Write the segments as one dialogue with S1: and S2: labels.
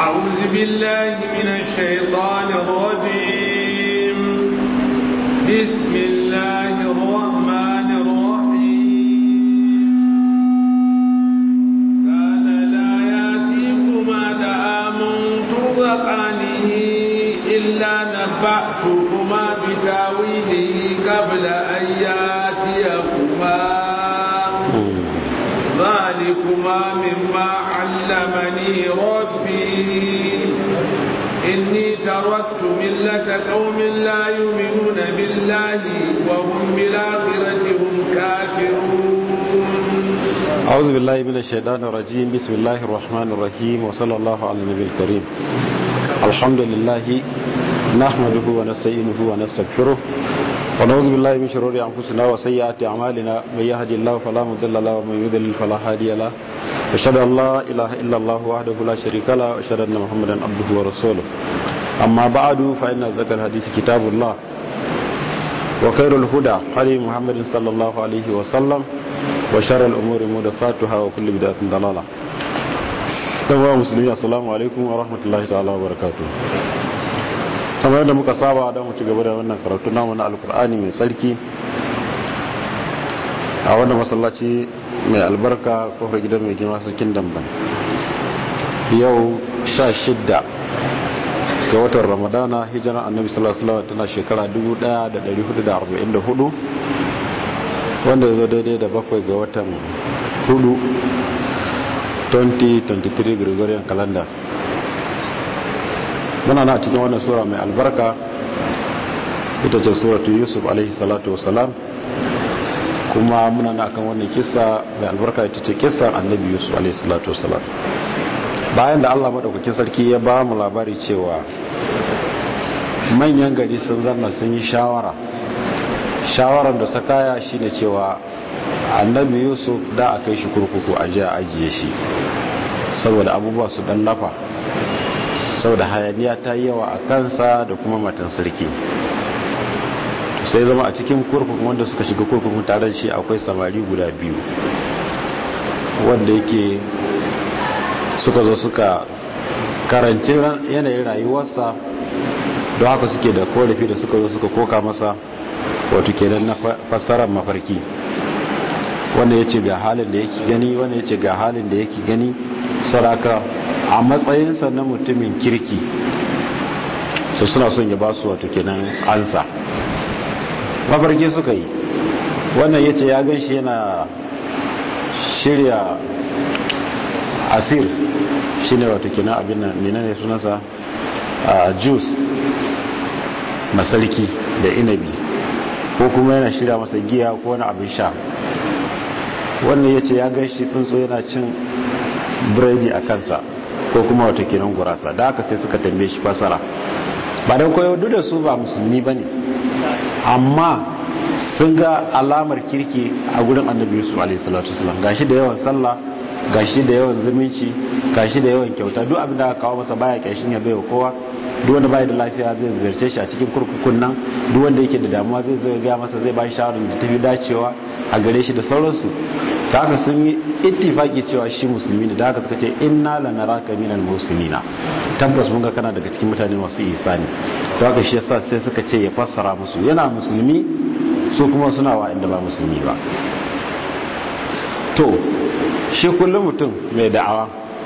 S1: أعوذ بالله من الشيطان الرجيم بسم الله الرحمن الرحيم كان لا يأتيكما دعام ترزقانه إلا نبأتكما بتاويله قبل أن يأتيكما ذلكما مما علمني ربي إني تركت ملة قوم لا يؤمنون بالله وهم بالآخرة هم كافرون
S2: أعوذ بالله من الشيطان الرجيم بسم الله الرحمن الرحيم وصلى الله على النبي الكريم الحمد لله نحمده ونستعينه ونستغفره ونعوذ بالله من شرور أنفسنا وسيئات أعمالنا من يهدي الله فلا مضل له ومن يضلل فلا هادي له أشهد أن لا إله إلا الله وحده لا شريك له وأشهد أن محمدا عبده ورسوله أما بعد فإن أصدق الحديث كتاب الله وخير الهدى هدي محمد صلى الله عليه وسلم وشر الأمور محدثاتها وكل بدعة ضلالة ɗanwa musulmi assalamu alaikum wa rahmatullahi ta'ala wa barakatu kamar yadda muka saba don mu ci gaba da wannan karatu namu na alkur'ani mai tsarki a wannan masallaci mai albarka kofar gidan mai girma sarkin damban yau sha shidda ga watan ramadana hijirar annabi sallallahu alaihi wasallam tana shekara 1444 wanda ya zo daidai da bakwai ga watan hudu 2023 gregorian calendar muna na cikin wannan sura mai albarka ita ce suratu yusuf alaihi salatu wasalam kuma muna na kan wannan kisa mai albarka ita ce kisan annabi yusuf alaihi salatu wasalam bayan da allah maɗaukakin sarki ya ba mu labari cewa manyan gari sun zanna sun yi shawara shawarar da ta kaya shine cewa annabi yusuf da a kai shi kurkuku a jiya ajiye shi saboda abubuwa su dan lafa saboda hayaniya ta yi yawa a kansa da kuma matan sarki sai zama a cikin kurkukun wanda suka shiga kurkukun tare da shi akwai samari guda biyu wanda yake suka zo suka karanci yanayin rayuwarsa don haka suke da korafi da suka zo suka koka masa wato kenan na fassarar mafarki wanda ya ce ga halin da yake gani wanda ya ce ga halin da yake gani saraka a matsayinsa na mutumin kirki su suna son ya ba su wato kenan ansa mafarki suka yi wannan ya ce ya gan shi yana shirya asir shi ne wato kenan abin nan menene sunansa a juice masarki da inabi ko kuma yana shirya masa giya ko wani abin sha wannan ya ce ya gan shi tsuntsu yana cin biredi a kansa ko kuma wata kenan gurasa da haka sai suka tambaye shi fasara ba don koyo duk da su ba musulmi ba ne amma sun ga alamar kirki a gudun annabi yusuf a.s.w. gashi da yawan sallah gashi da yawan zumunci gashi da yawan kyauta duk abin da aka kawo masa baya kyashin ya bai wa kowa duk wanda bai da lafiya zai ziyarce shi a cikin kurkukun nan duk wanda yake da damuwa zai zo ya gaya masa zai ba shi shawarar da tafi dacewa a gare shi da sauransu da haka sun yi ittifaki cewa shi musulmi ne da haka suka ce inna lanaraka minal muslimina tabbas mun ga kana daga cikin mutane masu ihsani da haka shi yasa sai suka ce ya fassara musu yana musulmi su kuma suna wa inda ba musulmi ba to shi kullum mutum mai da'awa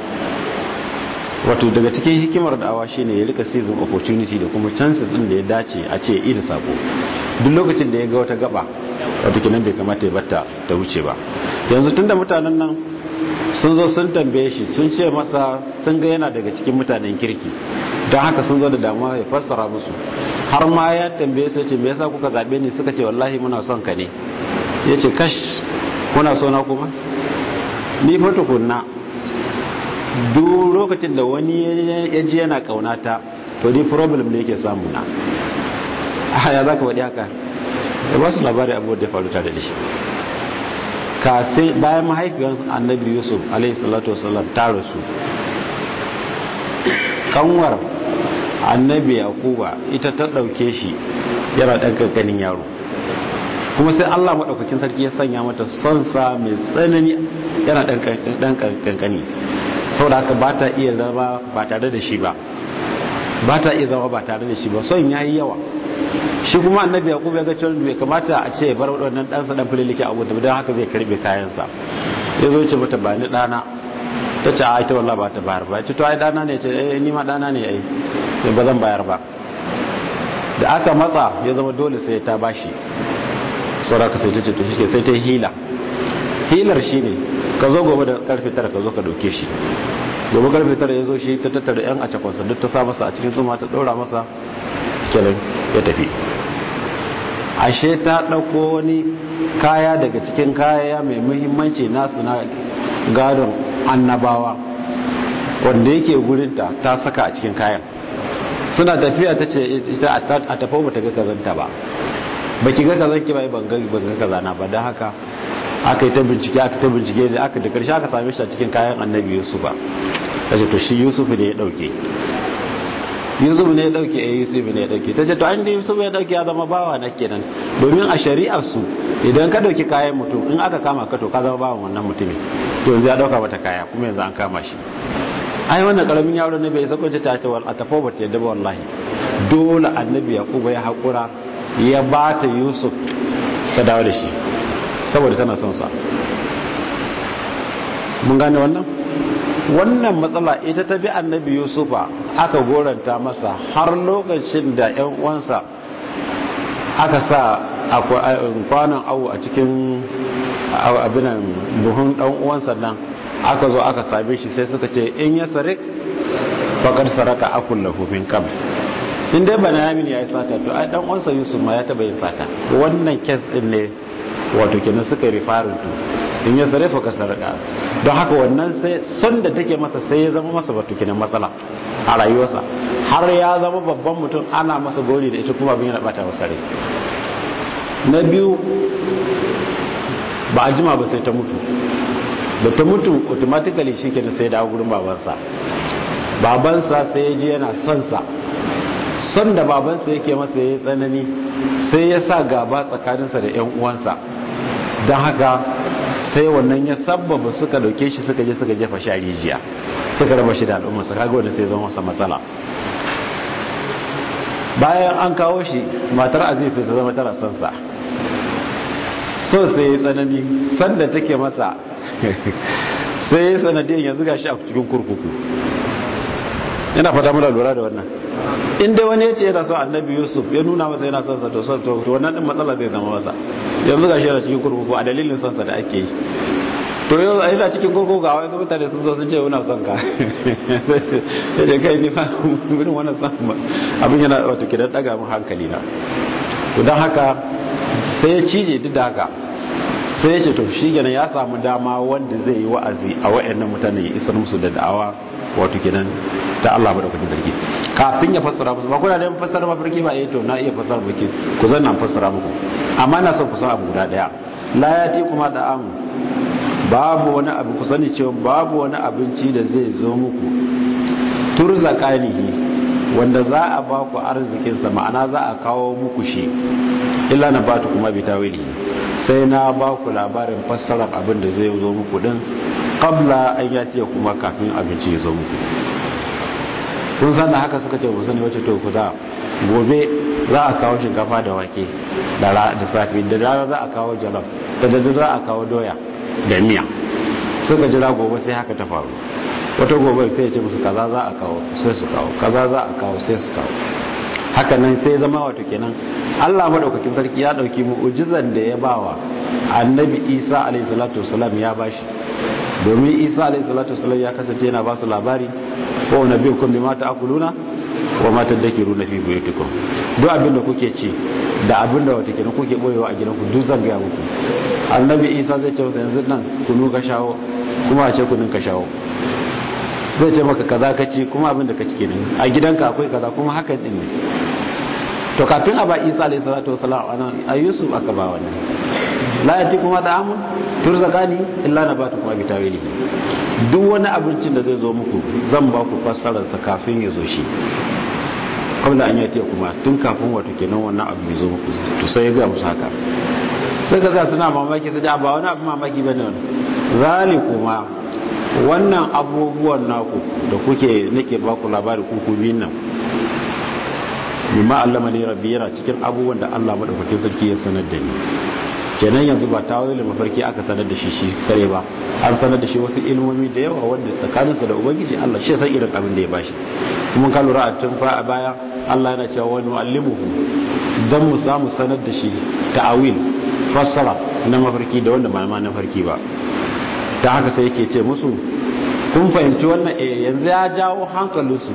S2: wato daga cikin hikimar da'awa shine ya rika season opportunity da kuma chances din da ya dace a ce ida sako duk lokacin da ya ga wata gaba wato kenan bai kamata ya batta ta wuce ba yanzu tunda mutanen nan sun zo sun tambaye shi sun ce masa sun ga yana daga cikin mutanen kirki don haka sun zo da damuwa ya fassara musu har ma ya tambaye su ce me yasa kuka zabe ni suka ce wallahi muna son ka ne yace kash kuna so na kuma ni fa tukunna duk lokacin da wani ya ji yana kaunata to ni problem ne yake samu na ya za ka waɗi haka ya ba su labari abubuwan da ya faru tare da shi kafin bayan mahaifiyar annabi yusuf alaihissalatu wasallam ta rasu kanwar annabi yakuba ita ta ɗauke shi yana ɗan ƙanƙanin yaro kuma sai Allah maɗaukakin sarki ya sanya mata son sa mai tsanani yana ɗan ƙanƙani saboda haka ba ta iya zama ba tare da shi ba ba ta iya zama ba tare da shi ba son ya yi yawa shi kuma annabi ya kuma ya ga cewa bai kamata a ce bar waɗannan ɗansa ɗan fililike a gudu don haka zai karɓe kayansa ya zo ce mata ba ni ɗana ta ce a ita wallah ba ta bayar ba ce to ai ɗana ne ce eh ni ma ɗana ne ai ba zan bayar ba da aka matsa ya zama dole sai ta bashi saura ka sai ta ce to shi sai ta yi hila hilar shi ne ka zo gobe da karfe tara ka zo ka dauke shi gobe karfe tara ya zo shi ta tattara yan a cakwansa duk ta sa masa a cikin tsuma ta ɗora masa kenan ya tafi ashe ta ɗauko wani kaya daga cikin kaya mai muhimmanci nasu na gadon annabawa wanda yake gurinta ta saka a cikin kayan suna tafiya ta ce ita a tafi ba ta ga kazanta ba ba ki ga kazan ki ba ban ga kazana ba don haka aka yi ta bincike aka ta bincike da aka da karshe aka same shi a cikin kayan annabi yusuf ba kace to shi yusuf ne ya dauke yusuf ne ya dauke eh yusuf ne ya dauke tace to an da yusuf ya dauke ya zama bawa na kenan domin a shari'ar su idan ka dauki kayan mutum in aka kama ka to ka zama bawan wannan mutumin to yanzu ya dauka mata kaya kuma yanzu an kama shi ai wannan karamin yaro ne bai sako ta ta wal atafo ba ta yadda ba wallahi dole annabi yakubu ya hakura ya bata yusuf ta dawo da shi saboda tana son sa mun gane wannan wannan matsala ita ta bi annabi yusufa aka goranta masa har lokacin da yan uwansa aka sa kwanan awu a cikin abinan buhun dan uwansa nan aka zo aka same shi sai suka ce in ya sarik fakar saraka akun lahufin kam in dai bana yamin ya yi sata to ai dan uwansa yusuf ma ya taba yin sata wannan kes din ne wato kenan suka rifarin to in ya sare fa ka sarka don haka wannan sai son da take masa sai ya zama masa wato kenan matsala a rayuwarsa har ya zama babban mutum ana masa gori da ita kuma abin yana bata masa rai na biyu ba a jima ba sai ta mutu da ta mutu automatically shi kenan sai da gurin babansa babansa sai ya ji yana son sa son da babansa yake masa ya tsanani sai ya sa gaba tsakaninsa da 'yan uwansa don haka sai wannan ya sabbaba suka dauke shi suka je suka jefa shi a rijiya suka raba shi da al'ummarsa kaga wanda sai zama masa matsala bayan an kawo shi matar aziz sai ta zama tara son sa so sai ya tsanani sanda take masa sai ya sanadiyar yanzu ga shi a cikin kurkuku yana fata muna lura da wannan inda wani ya ce yana son annabi yusuf ya nuna masa yana son sa to son to wannan din matsala zai zama masa yanzu ga shi yana cikin kurkuku a dalilin son sa da ake yi to yau a yana cikin kurkuku ga wasu mutane sun zo sun ce wuna son ka ya ce kai ni fa gudun wannan son abin yana wato kidan daga mun hankali na to don haka sai ya cije duk da haka sai ya ce to shi kenan ya samu dama wanda zai yi wa'azi a wa'annan mutane ya isar musu da da'awa wato kenan ta Allah madaukakin sarki kafin ya fassara musu ba kuna da fassara mafarki ba eh to na iya fassara mafarki ku zan nan fassara muku amma na son ku san abu guda daya la yati kuma da am babu wani abu ku sani cewa babu wani abinci da zai zo muku turzaqanihi wanda za a ba ku arzikin sa ma'ana za a kawo muku shi illa na batu kuma bi tawili sai na ba ku labarin fassarar abin da zai zo muku din qabla an yati kuma kafin abinci ya zo muku kun san da haka suka ce ku sani wace to ku da gobe za a kawo shinkafa da wake da da safi da rana za a kawo jalaf da da za a kawo doya da miya suka jira gobe sai haka ta faru wata gobe sai ya ce musu kaza za a kawo sai su kawo kaza za a kawo sai su kawo haka nan sai zama wato kenan Allah madaukakin sarki ya dauki mu'jizan da ya bawa annabi Isa alayhi salatu wasalam ya bashi domin Isa alayhi salatu wasalam ya kasance yana ba su labari ko nabiyukum bima ta'kuluna wa ma tadakiruna fi buyutikum duk abin da kuke ci da abin da wata kenan kuke boyewa a gidanku duk zan ga muku annabi Isa zai ce masa yanzu nan kunu ka shawo kuma a ce kunun ka shawo zai ce maka kaza ka ci kuma abin da ka ci kenan a gidanka akwai kaza kuma hakan din ne to kafin a ba isa alayhi salatu wasalam anan a yusuf aka ba wannan la yati kuma da amun turzakani illa na batu kuma bitawili duk wani abincin da zai zo muku zan ba ku fassarar sa kafin ya zo shi kabla an yati kuma tun kafin wato kenan wannan abu ya zo muku to sai ya ga musu haka sai ka sa suna mamaki sai ba wani abu mamaki bane wannan zalikuma wannan abubuwan naku da kuke nake baku labari kuku biyun nan mimma allama ne rabbi yana cikin abubuwan da Allah madaukakin sarki ya sanar da ni kenan yanzu ba tawili mafarki aka sanar da shi shi kare ba an sanar da shi wasu ilmomi da yawa wanda tsakaninsa da ubangiji Allah shi san irin abin da ya bashi kuma ka lura a tun fa a baya Allah yana cewa wani muallimuhu dan mu samu sanar da shi ta'awil fassara na mafarki da wanda ba ma na farki ba ta haka sai yake ce musu kun fahimci wannan eh yanzu ya jawo hankalinsu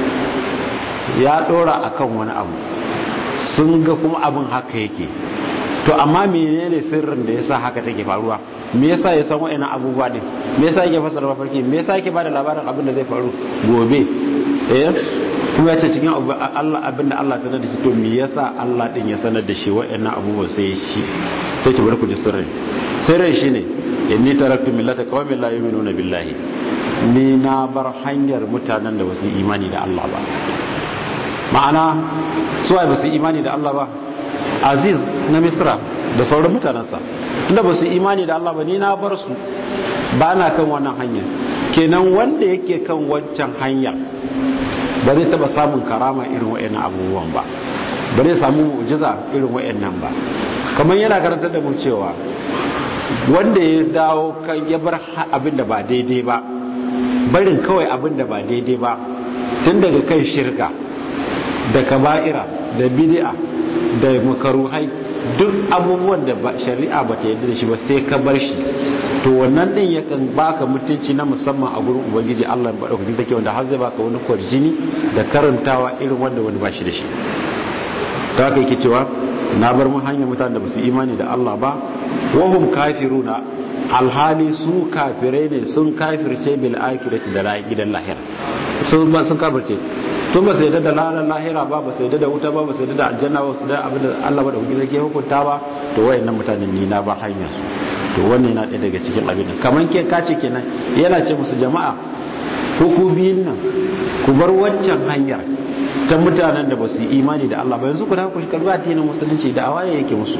S2: ya dora akan wani abu sun ga kuma abin haka yake to amma menene sirrin da yasa haka take faruwa me yasa ya san wa'annan abubuwa din me yasa yake fasara mafarki me yasa yake bada labarin abin da zai faru gobe eh kuma ya ce cikin Allah abin da Allah sanar da shi to me yasa Allah din ya sanar da shi wa'annan abubuwa sai shi sai ki bar ku ji sirrin sirrin shine inni taraktu millata qaumin la yu'minuna billahi ni na bar hanyar mutanen da basu imani da Allah ba ma'ana su ai basu imani da Allah ba aziz na misra da sauran mutanensa tunda basu imani da Allah ba ni na bar su ba na kan wannan hanyar kenan wanda yake kan wancan hanyar ba zai taba samun karama irin wa'annan abubuwan ba ba zai samu mu'jiza irin wa'annan ba kamar yana karantar da mu cewa wanda ya dawo kan ya bar abin da ba daidai ba barin kawai abin da ba daidai ba tun daga kan shirka da kaba'ira da bid'a da makaruhai duk abubuwan da shari'a ba ta yadda da shi ba sai ka bar shi to wannan din yakan baka mutunci na musamman a gurin ubangiji Allah ba daukakin take wanda har zai baka wani kwarjini da karantawa irin wanda wani ba shi da shi ta haka yake cewa na bar mun hanyar mutanen da ba su imani da Allah ba wahum kafiruna alhali su kafirai ne sun kafirce bil akhirati da gidan lahira sun ba sun kafirce tun ba su yadda da lalar lahira ba ba su yadda da wuta ba ba su yadda da aljanna ba su da abin da Allah ba da hukunci ke hukunta ba to wayannan mutanen ni na ba hanyar su to wannan yana ɗaya daga cikin abin da kaman ke kace kenan yana ce musu jama'a ko ku biyun nan ku bar waccan hanyar ta mutanen da ba su yi imani da Allah ba yanzu ku da ku karbi addinin musulunci da awaye yake musu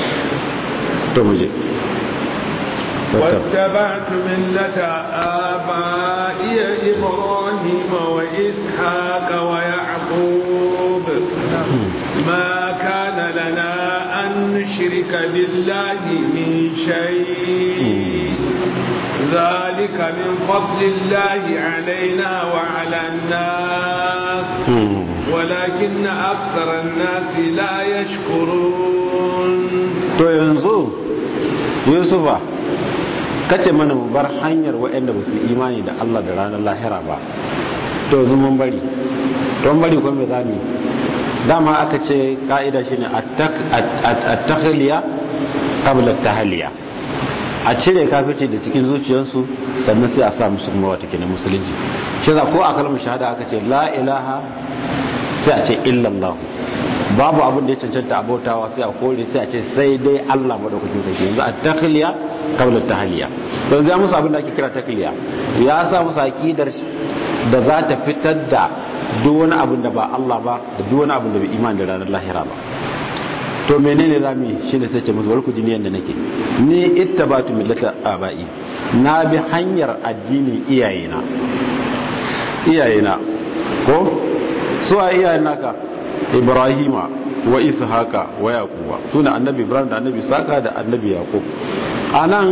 S2: to mu je
S1: واتبعت ملة آبائي إبراهيم وإسحاق ويعقوب ما كان لنا أن نشرك بالله من شيء ذلك من فضل الله علينا وعلى الناس ولكن أكثر الناس لا يشكرون
S2: to yanzu yusufa kace mana mu bar hanyar waɗanda ba su imani da Allah da ranar lahira ba to yanzu mun bari don bari kuma me zamu dama aka ce ka'ida shine at-takhliya qabla at-tahliya a cire kafirci da cikin zuciyarsu sannan sai a sa musu kuma wata kenan musulunci shi za ko a kalmar shahada aka ce la ilaha sai a ce illallah babu abin da ya cancanta abautawa sai a kore sai a ce sai dai Allah madaukakin sarki yanzu a takhliya qabla tahliya to yanzu ya musu abin da ake kira takhliya ya sa musu aqidar da za ta fitar da duk wani abin da ba Allah ba da duk wani abin da bai imani da ranar lahira ba to menene zamu yi shine sai ce musu barku jini yanda nake ni ittabatu millata abai na bi hanyar addinin iyayena iyayena ko su a iyayen naka ibrahima wa ishaqa wa yaquba suna annabi ibrahim da annabi saka da annabi yaqub anan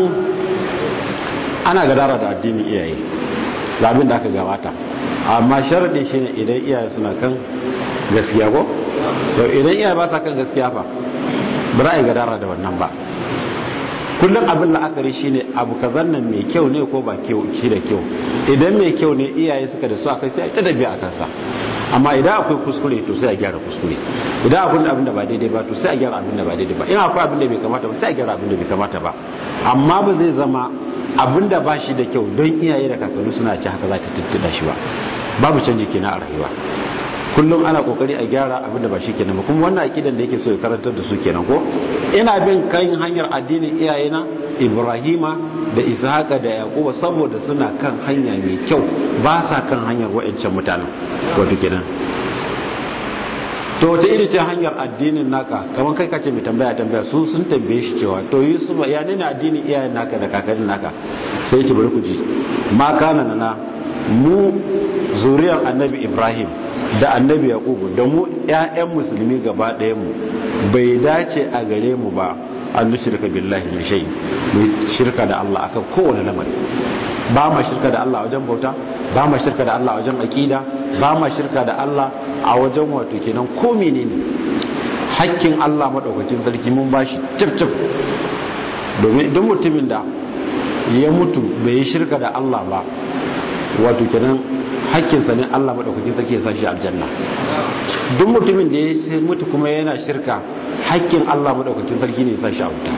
S2: ana gadara da addinin iyaye da abin da aka gabata amma sharadin shine idan iyaye suna kan gaskiya ko to idan iyaye ba sa kan gaskiya fa ba za a yi gadara da wannan ba kullum abin la'akari shine abu kazan nan mai kyau ne ko ba kyau shi da kyau idan mai kyau ne iyaye suka da su a kai sai a ta dabi a kansa amma idan akwai kuskure to sai a gyara kuskure idan akwai abin da ba daidai ba to sai a gyara abin da ba daidai ba in akwai abin da bai kamata ba sai a gyara abin da bai kamata ba amma ba zai zama abin da ba shi da kyau don iyaye da kakanni suna ci haka za ta tuttuɗa shi ba babu canji kenan a rayuwa kullum ana kokari a gyara abin da ba shi kenan ba kuma wannan akidan da yake so ya karantar da su kenan ko ina bin kan hanyar addinin iyayena ibrahima da ishaqa da yaquba saboda suna kan hanya mai kyau ba sa kan hanyar wa'ancan mutanen wato kenan to wace iri ce hanyar addinin naka kamar kai kace mai tambaya tambaya su sun tambaye shi cewa to yusuf ya ne addinin iyayen naka da kakannin naka sai ya ce bari ku ji ma kana na mu zuriyar annabi ibrahim da annabi yaqubu da mu ƴaƴan musulmi gaba ɗayan mu bai dace a gare mu ba an nushrika billahi min shay mu shirka da Allah akan kowane lamari ba ma shirka da Allah a wajen bauta ba ma shirka da Allah a wajen aqida ba ma shirka da Allah a wajen wato kenan ko menene hakkin Allah madaukakin sarki mun bashi cif cif domin idan mutumin da ya mutu bai yi shirka da Allah ba wato kenan hakkinsa ne Allah madaukakin sarki ya sa shi aljanna duk mutumin da ya mutu kuma yana shirka hakkin Allah madaukakin sarki ne ya sa shi a wuta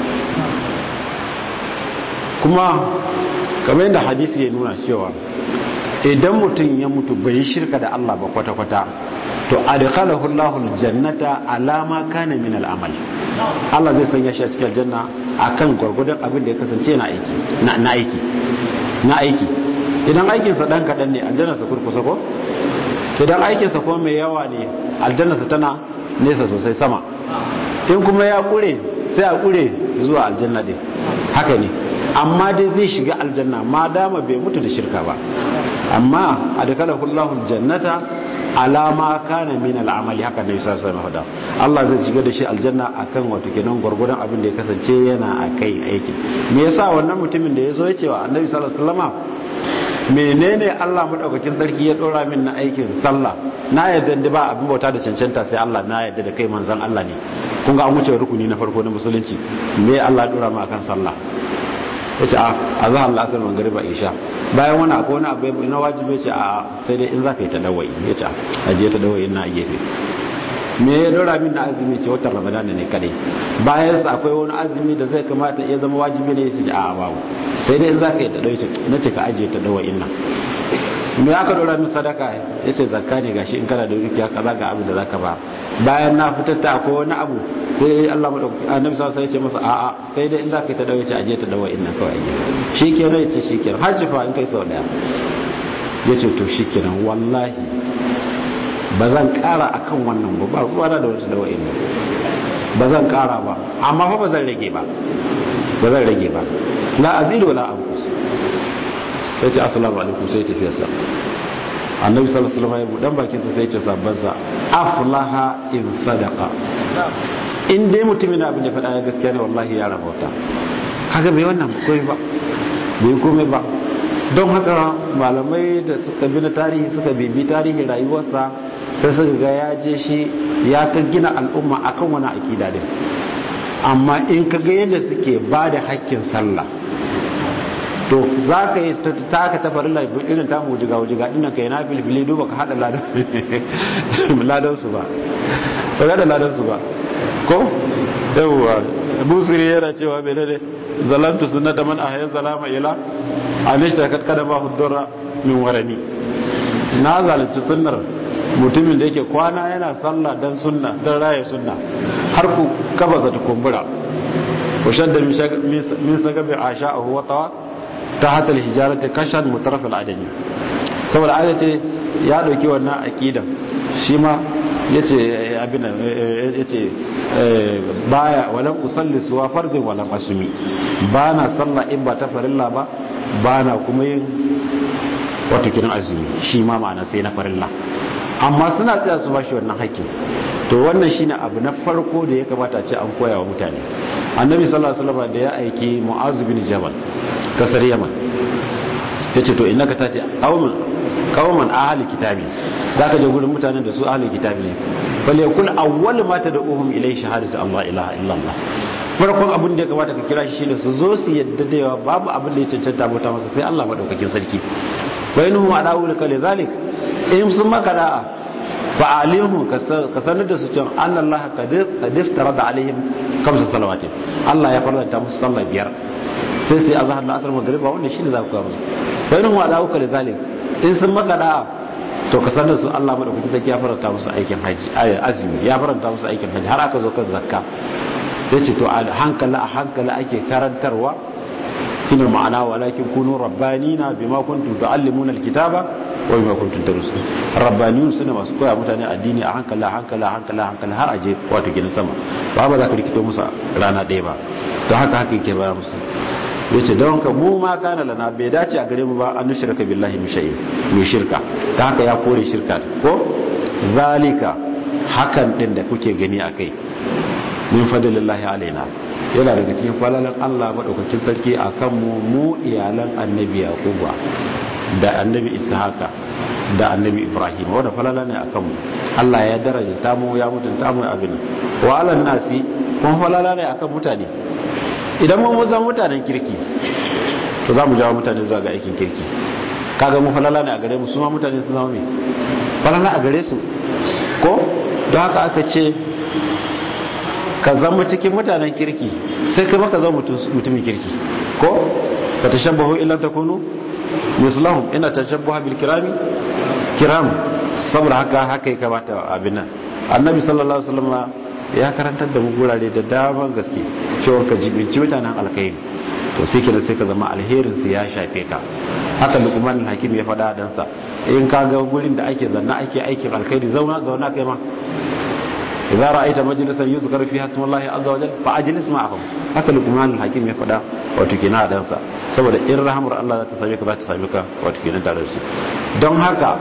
S2: kuma kamar yadda hadisi ya nuna cewa idan mutum ya mutu bai yi shirka da Allah ba kwata-kwata to adkhalahu Allahu aljannata ala ma kana min al'amal Allah zai sanya shi a cikin aljanna akan gurgurdan abin da ya kasance na aiki na aiki na aiki idan aikin sa dan kadan ne aljanna sa kurkusa ko idan aikin sa kuma mai yawa ne aljanna sa tana nesa sosai sama in kuma ya kure sai a kure zuwa aljanna din haka ne amma dai zai shiga aljanna ma dama bai mutu da shirka ba amma adkalahu Allahu aljannata alama kana min al'amali haka ne sai sai mahada Allah zai shiga da shi aljanna akan wato kenan gurgurdan abin da ya kasance yana akai aiki me yasa wannan mutumin da yazo ya ce wa Annabi sallallahu alaihi wasallama menene Allah madaukakin sarki ya dora min na aikin sallah na yadda da ba abin bauta da cancanta sai Allah na yadda da kai manzon Allah ne kun ga an wuce rukuni na farko na musulunci me Allah ya dora mu akan sallah yace a azhar al-asr magriba isha bayan wani akwai wani abu na wajibi yace a sai dai in zaka yi tadawai yace aje tadawai ina a gefe me ya dora min na azumi ce watan ramadan ne kadai bayan sa akwai wani azumi da zai kamata ya zama wajibi ne yace a babu sai dai in zaka yi tadawai ce nace ka aje tadawai ina me aka dora min sadaka yace zakka ne gashi in kana da dukiya kaza ga abin da zaka ba bayan na fitar ta akwai wani abu sai Allah madaukaki annabi sallallahu alaihi wasallam ya ce masa a'a sai dai in zaka yi ta dawo ce aje ta dawo inna kawai shikenan yace shikenan hajji fa in kai sau daya yace to shikenan wallahi ba zan kara akan wannan ba ba ruwa da wata dawo inna ba zan kara ba amma fa ba zan rage ba ba zan rage ba la azidu wala anqus sai ce assalamu alaikum sai tafiyarsa annabi sallallahu alaihi wasallam ya budan bakin sa sai ya ce sabban sa aflaha in sadaqa in dai mutumin abin da faɗa gaskiya ne wallahi ya rabauta haka bai wannan komai ba bai komai ba don haka malamai da suka bi na tarihi suka bibi tarihi rayuwarsa sai suka ga ya je shi ya ka gina al'umma akan wani akida din amma in ka ga yadda suke ba da hakkin sallah to za ka yi ta ka tafarin irin ta mujiga wujiga ina ka yi na filfili duba ka haɗa ladansu ba ba ga da ladansu ba ko yawwa busiri yana cewa bai ne zalantu sunna da man ahya zalama ila anishta kat kada ba hudura min warani na zalunci sunnar mutumin da yake kwana yana sallah dan sunna dan raye sunna har ku kabasa ta kumbura wa shadda min sagabi asha'ahu wa tawa ta hatal hijarati kashan mutaraf al-adami saboda ayat ce ya dauki wannan aqidan shi ma yace abin yace baya walan usalli suwa fardin walan asumi bana sallah in ba ta farilla ba bana kuma yin wato kiran azumi shi ma ma'ana sai na farilla amma suna tsaya su bashi wannan haƙƙi to wannan shine abu na farko da ya kamata a ce an koya wa mutane annabi sallallahu alaihi wasallam da ya aiki mu'az bin jabal kasar yaman yace to innaka tati qauman qauman ahli kitabi zaka je gurin mutanen da su ahli kitabi ne bal yakun awwal ma tad'uhum ilay shahadatu allah ilaha illa allah farkon abin da ya kamata ka kira shi shine su zo su yadda da yawa babu abin da ya cancanta bauta masa sai Allah madaukakin sarki bainahum adawu laka lidhalik in sun maka da'a fa alimhu ka sanar da su cewa Allah qad iftarada alaihim kamsa salawatin Allah ya farlanta musu sallah biyar sai sai azhar da asar magriba wannan shine za ku kawo bainahum adawu ka lidhalik in sun maka da'a to ka sanar su Allah madaukakin sarki ya faranta musu aikin haji azumi ya faranta musu aikin haji har aka zo kan zakka yace to a hankali a hankali ake karantarwa shine ma'ana walakin kunu rabbanina bima kuntum tuallimuna alkitaba wa bima kuntum tarusun rabbaniyun suna masu koya mutane addini a hankali a hankali a hankali a hankali har aje wato ginin sama ba ba za ka rikito musu rana ɗaya ba to haka haka yake ba musu yace don ka mu ma kana lana bai dace a gare mu ba an nushrika billahi min shay'in mu shirka ta haka ya kore shirka ko zalika hakan din da kuke gani akai min fadlillahi alaina yana daga cikin falalan Allah madaukakin sarki akan mu mu iyalan annabi yaquba da annabi ishaqa da annabi ibrahim wanda falala ne akan mu Allah ya daraja ta mu ya mutunta mu abin wa alan nasi kuma falala ne akan mutane idan mun zama mutanen kirki to za mu jawo mutane zuwa ga aikin kirki kaga mu falala ne a gare mu su ma mutane sun zama me falala a gare su ko don haka aka ce ka zama cikin mutanen kirki sai kai maka zama mutumin kirki ko ka tashabbahu illa takunu mislahum ina tashabbaha bil kirami kiram saboda haka haka ya kamata abin nan annabi sallallahu alaihi wasallam ya karantar da mu gurare da daman gaske cewa ka jibinci mutanen alkhairi to sai kira sai ka zama alherin su ya shafe ka haka lukman hakim ya faɗa dan sa in ka ga gurin da ake zanna ake aikin alkhairi zauna zauna kai ma idza ra'aita majlisan yuzkar fiha ismullahi azza wa jalla fa ajlis ma'ahum haka lukman hakim ya faɗa wato kina dan sa saboda in rahmar Allah za ta same ka za ta same ka wato kina tare da su don haka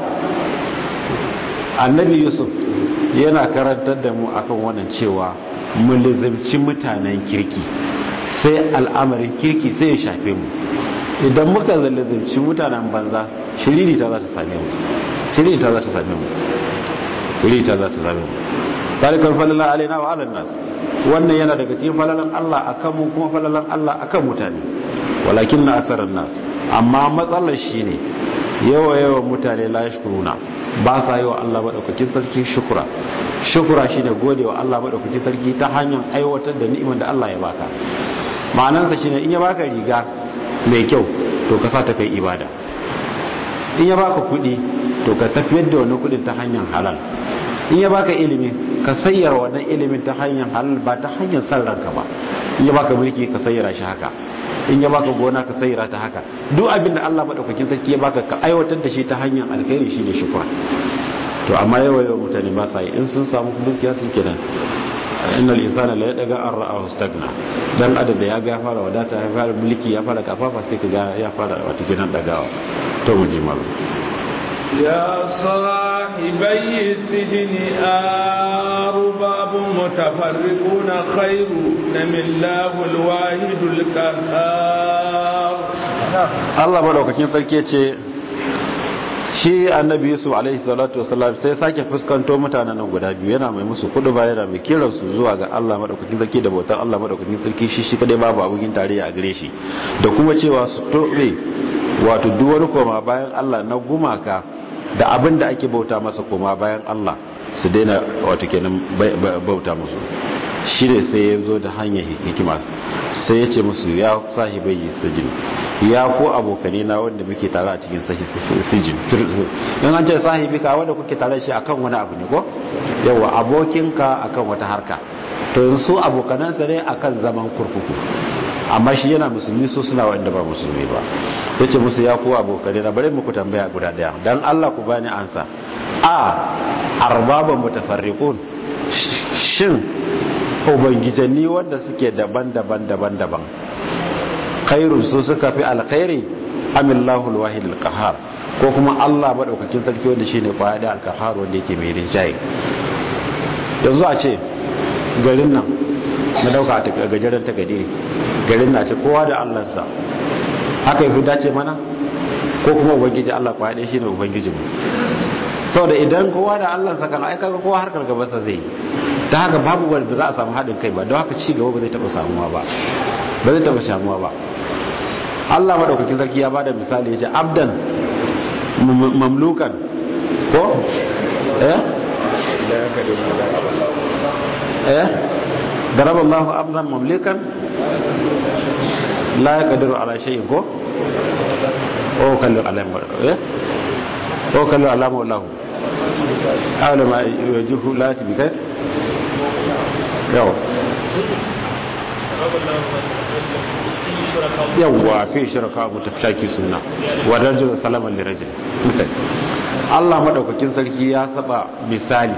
S2: annabi yusuf yana karantar da mu akan wannan cewa mu lizimci mutanen kirki sai al'amarin kirki sai ya shafe mu idan muka lizimci mutanen banza shiriri ta za ta same mu shiriri ta za ta same mu shiriri ta za ta same mu zalikar falalan alaina wa alan nas wannan yana daga cikin falalan Allah akan mu kuma falalan Allah akan mutane walakin na asarar nas amma matsalar shine yawa yawan mutane la yashkuruna ba sa yi wa Allah maɗaukakin sarki shukura shukura shi ne gode wa Allah maɗaukakin sarki ta hanyar aiwatar da ni'imar da Allah ya baka ma'anansa shi ne in ya baka riga mai kyau to ka sa ta kai ibada in ya baka kuɗi to ka tafiyar da wani kuɗin ta hanyar halal in ya baka ilimi ka sayyara wannan ilimin ta hanyar halal ba ta hanyar san ranka ba in ya baka mulki ka sayyara shi haka in ya baka gona ka sayira ta haka duk abin da Allah madaukakin sarki ya baka ka aiwatar da shi ta hanyar alkhairi shine shukra to amma yawa yawa mutane ba sa yi in sun samu dukiya su kenan innal insana la yadaga an ra'ahu stagna dan adam da ya ga fara wadata ya fara mulki ya fara kafafa sai ka ga ya fara wata gidan dagawa to mu ji malu
S1: يا صاحبي السجن أرباب متفرقون خير من الله الواحد القهار
S2: Allah madaukakin sarki ce shi annabi Yusuf alaihi salatu wasallam sai sake fuskanto mutanen nan guda biyu yana mai musu kudu ba yana mai kiran su zuwa ga Allah madaukakin sarki da bautar Allah madaukakin sarki shi shi kadai babu abokin tarayya a gare shi da kuma cewa su tobe wato duk wani koma bayan Allah na gumaka da abin da ake bauta masa koma bayan Allah su daina wato kenan bauta musu shi ne sai ya zo da hanyar hikima sai ya ce musu ya sahibai sijin ya ko abokane na wanda muke tare a cikin sijin in an ce sahibi ka wanda kuke tare shi akan wani abu ne ko yawa abokinka akan wata harka to yanzu abokanansa ne akan zaman kurkuku amma shi yana musulmi su suna wanda ba musulmi ba ya ce musu ya kuwa abokane na bari muku tambaya guda daya don allah ku bani ansa a arbaban mutafarriqun shin ubangijanni wanda suke daban-daban daban-daban khairun su suka fi alkhairi amillahu alwahid alqahar ko kuma allah madaukakin sarki wanda shine kwaya da alqahar wanda yake mai rinjaye yanzu a ce garin nan na dauka a gajeren takadiri garin na ce kowa da allansa haka yi dace mana ko kuma ubangiji allah kwaya ɗaya shine ubangijinmu saboda idan kowa da allansa kan aika ga kowa harkar gabansa zai yi ta haka babu wani ba za a samu haɗin kai ba don haka ci gaba ba zai taɓa samuwa ba ba zai taɓa samuwa ba allah maɗaukakin sarki ya bada misali ya ce abdan mamlukan ko eh eh ضرب الله عبدا مملكا لا يقدر على شيء كو او كلو على ايه او كلو على الله أعلم ما يوجهه لا تبكي يو yawwa fi shirka mu tafshaki suna wa rajul salaman li rajul Allah madaukakin sarki ya saba misali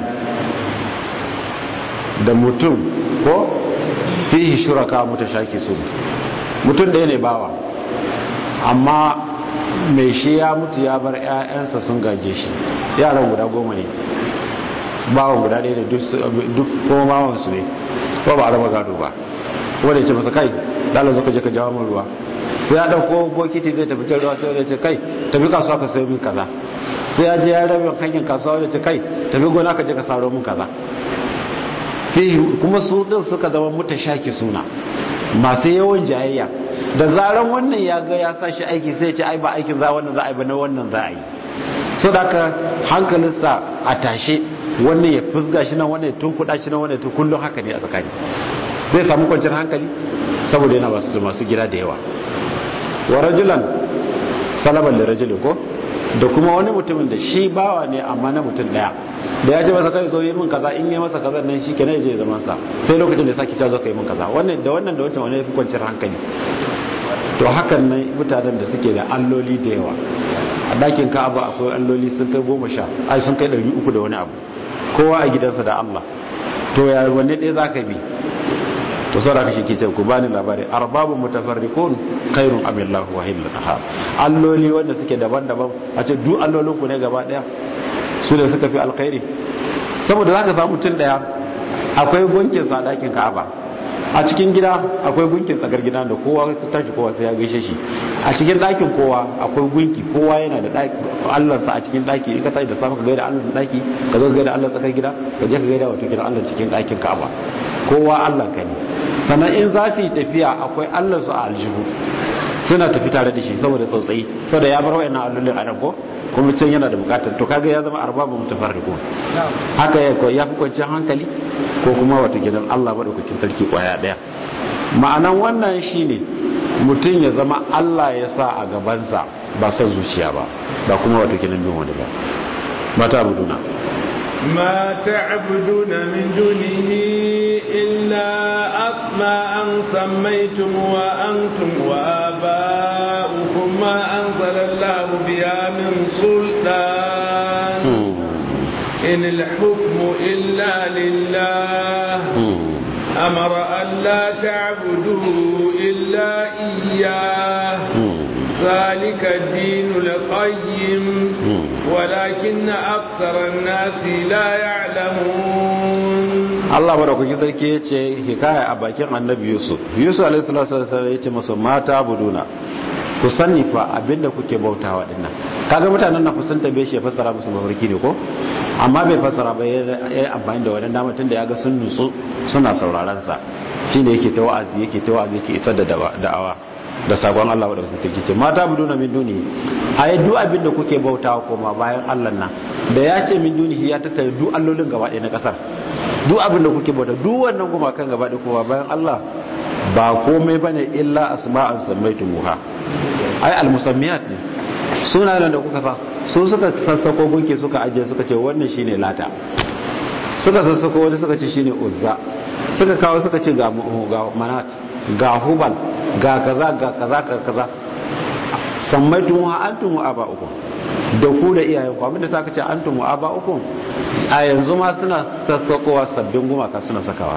S2: da mutum ko fihi shuraka mutashaki sun mutum ɗaya ne bawa amma mai shi ya mutu ya bar 'ya'yansa sun gaje shi yaran guda goma ne bawan guda ɗaya ne duk kuma mawansu ne ko ba a raba gado ba wanda ya ce masa kai dala zo ka je ka jawo min ruwa sai ya dauko bokiti zai tafi can ruwa sai ya ce kai tafi kasuwa ka sayo min kaza sai ya je ya rabe hanyar kasuwa wanda ce kai tafi gona ka je ka saro min kaza kuma su din suka zama mutashaki suna masu yawan jayayya da zaran wannan ya ga ya sa shi aiki sai ya ce ai ba aikin za wannan za a yi ba na wannan za a yi so da haka hankalinsa a tashe wannan ya fusga shi nan wannan ya tunkuɗa shi nan wannan ya kullum haka ne a tsakani zai samu kwanciyar hankali saboda yana masu masu gida da yawa wa rajulan salaban da rajulin ko da kuma wani mutumin da shi bawa ne amma na mutum daya da ya ce masa kai zo yi min kaza in yi masa kaza nan shi kenan ya je zaman sa sai lokacin da ya saki ta zo ka yi min kaza wannan da wannan da wancan wani ya fi kwanciyar hankali to hakan nan mutanen da suke da alloli da yawa a dakin ka'aba akwai alloli sun kai goma sha ai sun kai ɗari uku da wani abu kowa a gidansa da allah to ya wanne ɗaya za ka bi to saboda shi ke ce ku bani labari arbabun mutafarriqun khairun am illahu wahidul qahhar alloli wanda suke daban-daban a ce duk allolin ku ne gaba daya su da suka fi alkhairi saboda zaka samu mutum daya akwai gunkin sa dakin Ka'aba a cikin gida akwai gunkin tsakar gida da kowa ta tashi kowa sai ya gaishe shi a cikin dakin kowa akwai gunki kowa yana da Allah sa a cikin daki in ka tashi da safe ka gaida Allah daki ka zo ka gaida Allah tsakar gida ka je ka gaida wato gidan Allah cikin dakin Ka'aba kowa Allah ka ne sannan in za su yi tafiya akwai allansu a aljihu suna tafi tare da shi saboda tsautsayi saboda ya bar wayannan allolin a ko kuma can yana da bukatar to kaga ya zama arbabu mutafarriqu haka ya ko ya fi kwanciyar hankali ko kuma wato gidan Allah madaukakin sarki kwaya daya ma'anan wannan shine mutum ya zama Allah ya sa a gabansa ba son zuciya ba ba kuma wato gidan bin wani ba mata abuduna
S1: ما تعبدون من دونه إلا أسماء سميتم وأنتم وآباؤكم ما أنزل الله بها من سلطان إن الحكم إلا لله أمر أن لا تعبدوا إلا إياه ذلك الدين القيم ولكن أكثر الناس لا يعلمون
S2: Allah madaukakin sarki ya ce hikaya a bakin annabi Yusuf Yusuf alaihi salatu ya ce masa mata buduna ku sani fa abinda kuke bautawa dinnan kaga mutanen na kusan tabe shi ya fassara musu mafarki ne ko amma bai fassara ba ya amfani da wannan dama tunda ya ga sun nutsu suna sauraron sa shine yake ta wa'azi yake ta wa'azi yake isar da da'awa da sabon Allah wadda kuka ce mata buduna min duni ai duk abin da kuke bautawa koma bayan Allah nan da ya ce min duni ya tattara duk allolin gaba ɗaya na ƙasar duk abin da kuke bauta duk wannan gumakan gaba ɗaya koma bayan Allah ba komai bane illa asma'an sammaitumuha ai almusammiyat ne sunayen da kuka sa su suka sassako gunki suka ajiye suka ce wannan shine lata suka sassako wani suka ce shine uzza suka kawo suka ce ga manat ga hubal ga kaza ga kaza ga kaza sammaitun wa antum wa aba'ukum da ku da iyayen ku abinda saka ce antum wa aba'ukum a yanzu ma suna sassakowa sabbin gumaka suna sakawa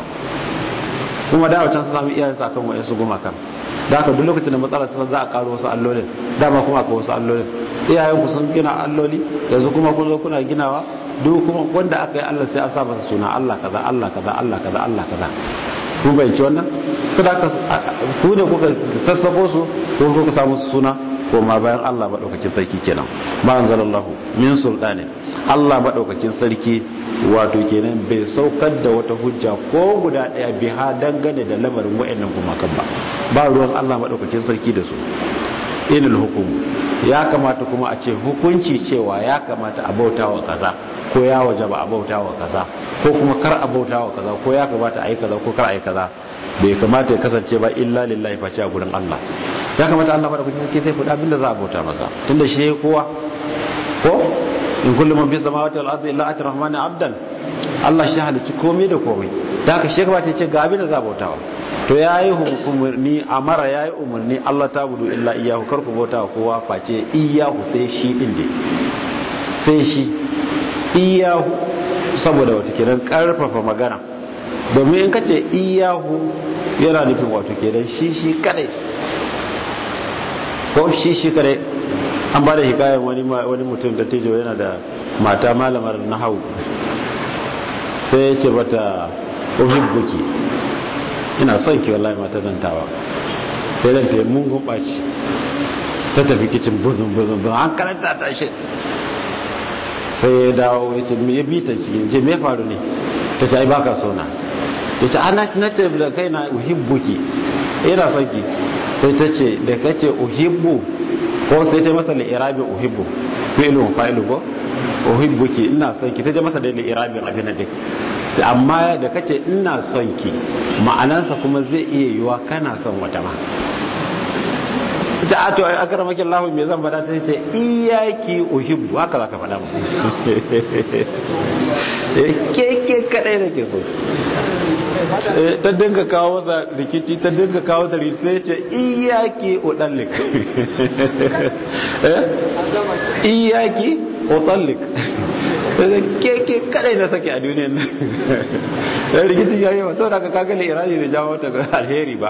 S2: kuma da wancan su sami iyayen su akan wayansu gumakan da haka duk lokacin da matsala ta za a karo wasu allolin dama kuma akwai wasu allolin iyayen ku sun gina alloli yanzu kuma kun zo kuna ginawa duk kuma wanda aka yi Allah sai a sa masa suna Allah kaza Allah kaza Allah kaza Allah kaza kun bayanci wannan sadaka ku ne kuka sassako su ko kuka samu su suna ko ma bayan Allah madaukakin sarki kenan ma anzalallahu min sultani Allah madaukakin sarki wato kenan bai saukar da wata hujja ko guda daya biha dangane da lamarin wayannan gumakan ba ba ruwan Allah madaukakin sarki da su inil hukum ya kamata kuma a ce hukunci cewa ya kamata a bautawa kaza ko ya wajaba a bautawa kaza ko kuma kar a bautawa kaza ko ya kamata a yi kaza ko kar a yi kaza bai kamata ya kasance ba illa lillahi face a gurin Allah ya kamata Allah bada kuke sai faɗa abinda za a bauta masa tunda shi kowa ko in kullu man fi samawati wal ardi illa ati rahmani abdan Allah shi halicci komai da komai da haka shi kamata ya ce ga abinda za a bautawa to ya yi umarni amara ya yi umarni Allah ta budu illa iyahu karku bauta wa kowa face iyahu sai shi din dai sai shi iyahu saboda wata kiran karfafa magana domin in kace iyahu yana nufin wato kenan shi shi kadai ko shi shi kadai an ba da hikayen wani wani mutum da tejo yana da mata malamar nahawu sai ya ce bata uhibbuki ina son ki wallahi mata zantawa sai dan ta mun gumbaci ta tafi kicin buzun buzun buzun an karanta ta shi sai ya dawo ya ce me ya bi ta cikin je me faru ne ta ce ai baka so na ya ce ana na ce da kai na uhibbuki ina son ki sai ta ce da kace uhibbu ko sai ta masa li'irabi uhibbu fi'lu fa'ilu ko uhibbuki ina son ki ta je masa da li'irabi abin da duk amma da kace ina son ki ma'anansa kuma zai iya yiwa kana son wata ma ta ato a karamaki Allah me zan faɗa ta ce iyaki uhibbu haka zaka faɗa mu ke ke kadai nake so ta dinga kawo za rikici ta dinga kawo da rikici sai ce iyaki udallik iyaki udallik ke ke kadai na sake a duniyan nan dan rikicin yayi wa to daga kaga irabi bai jawo ta alheri ba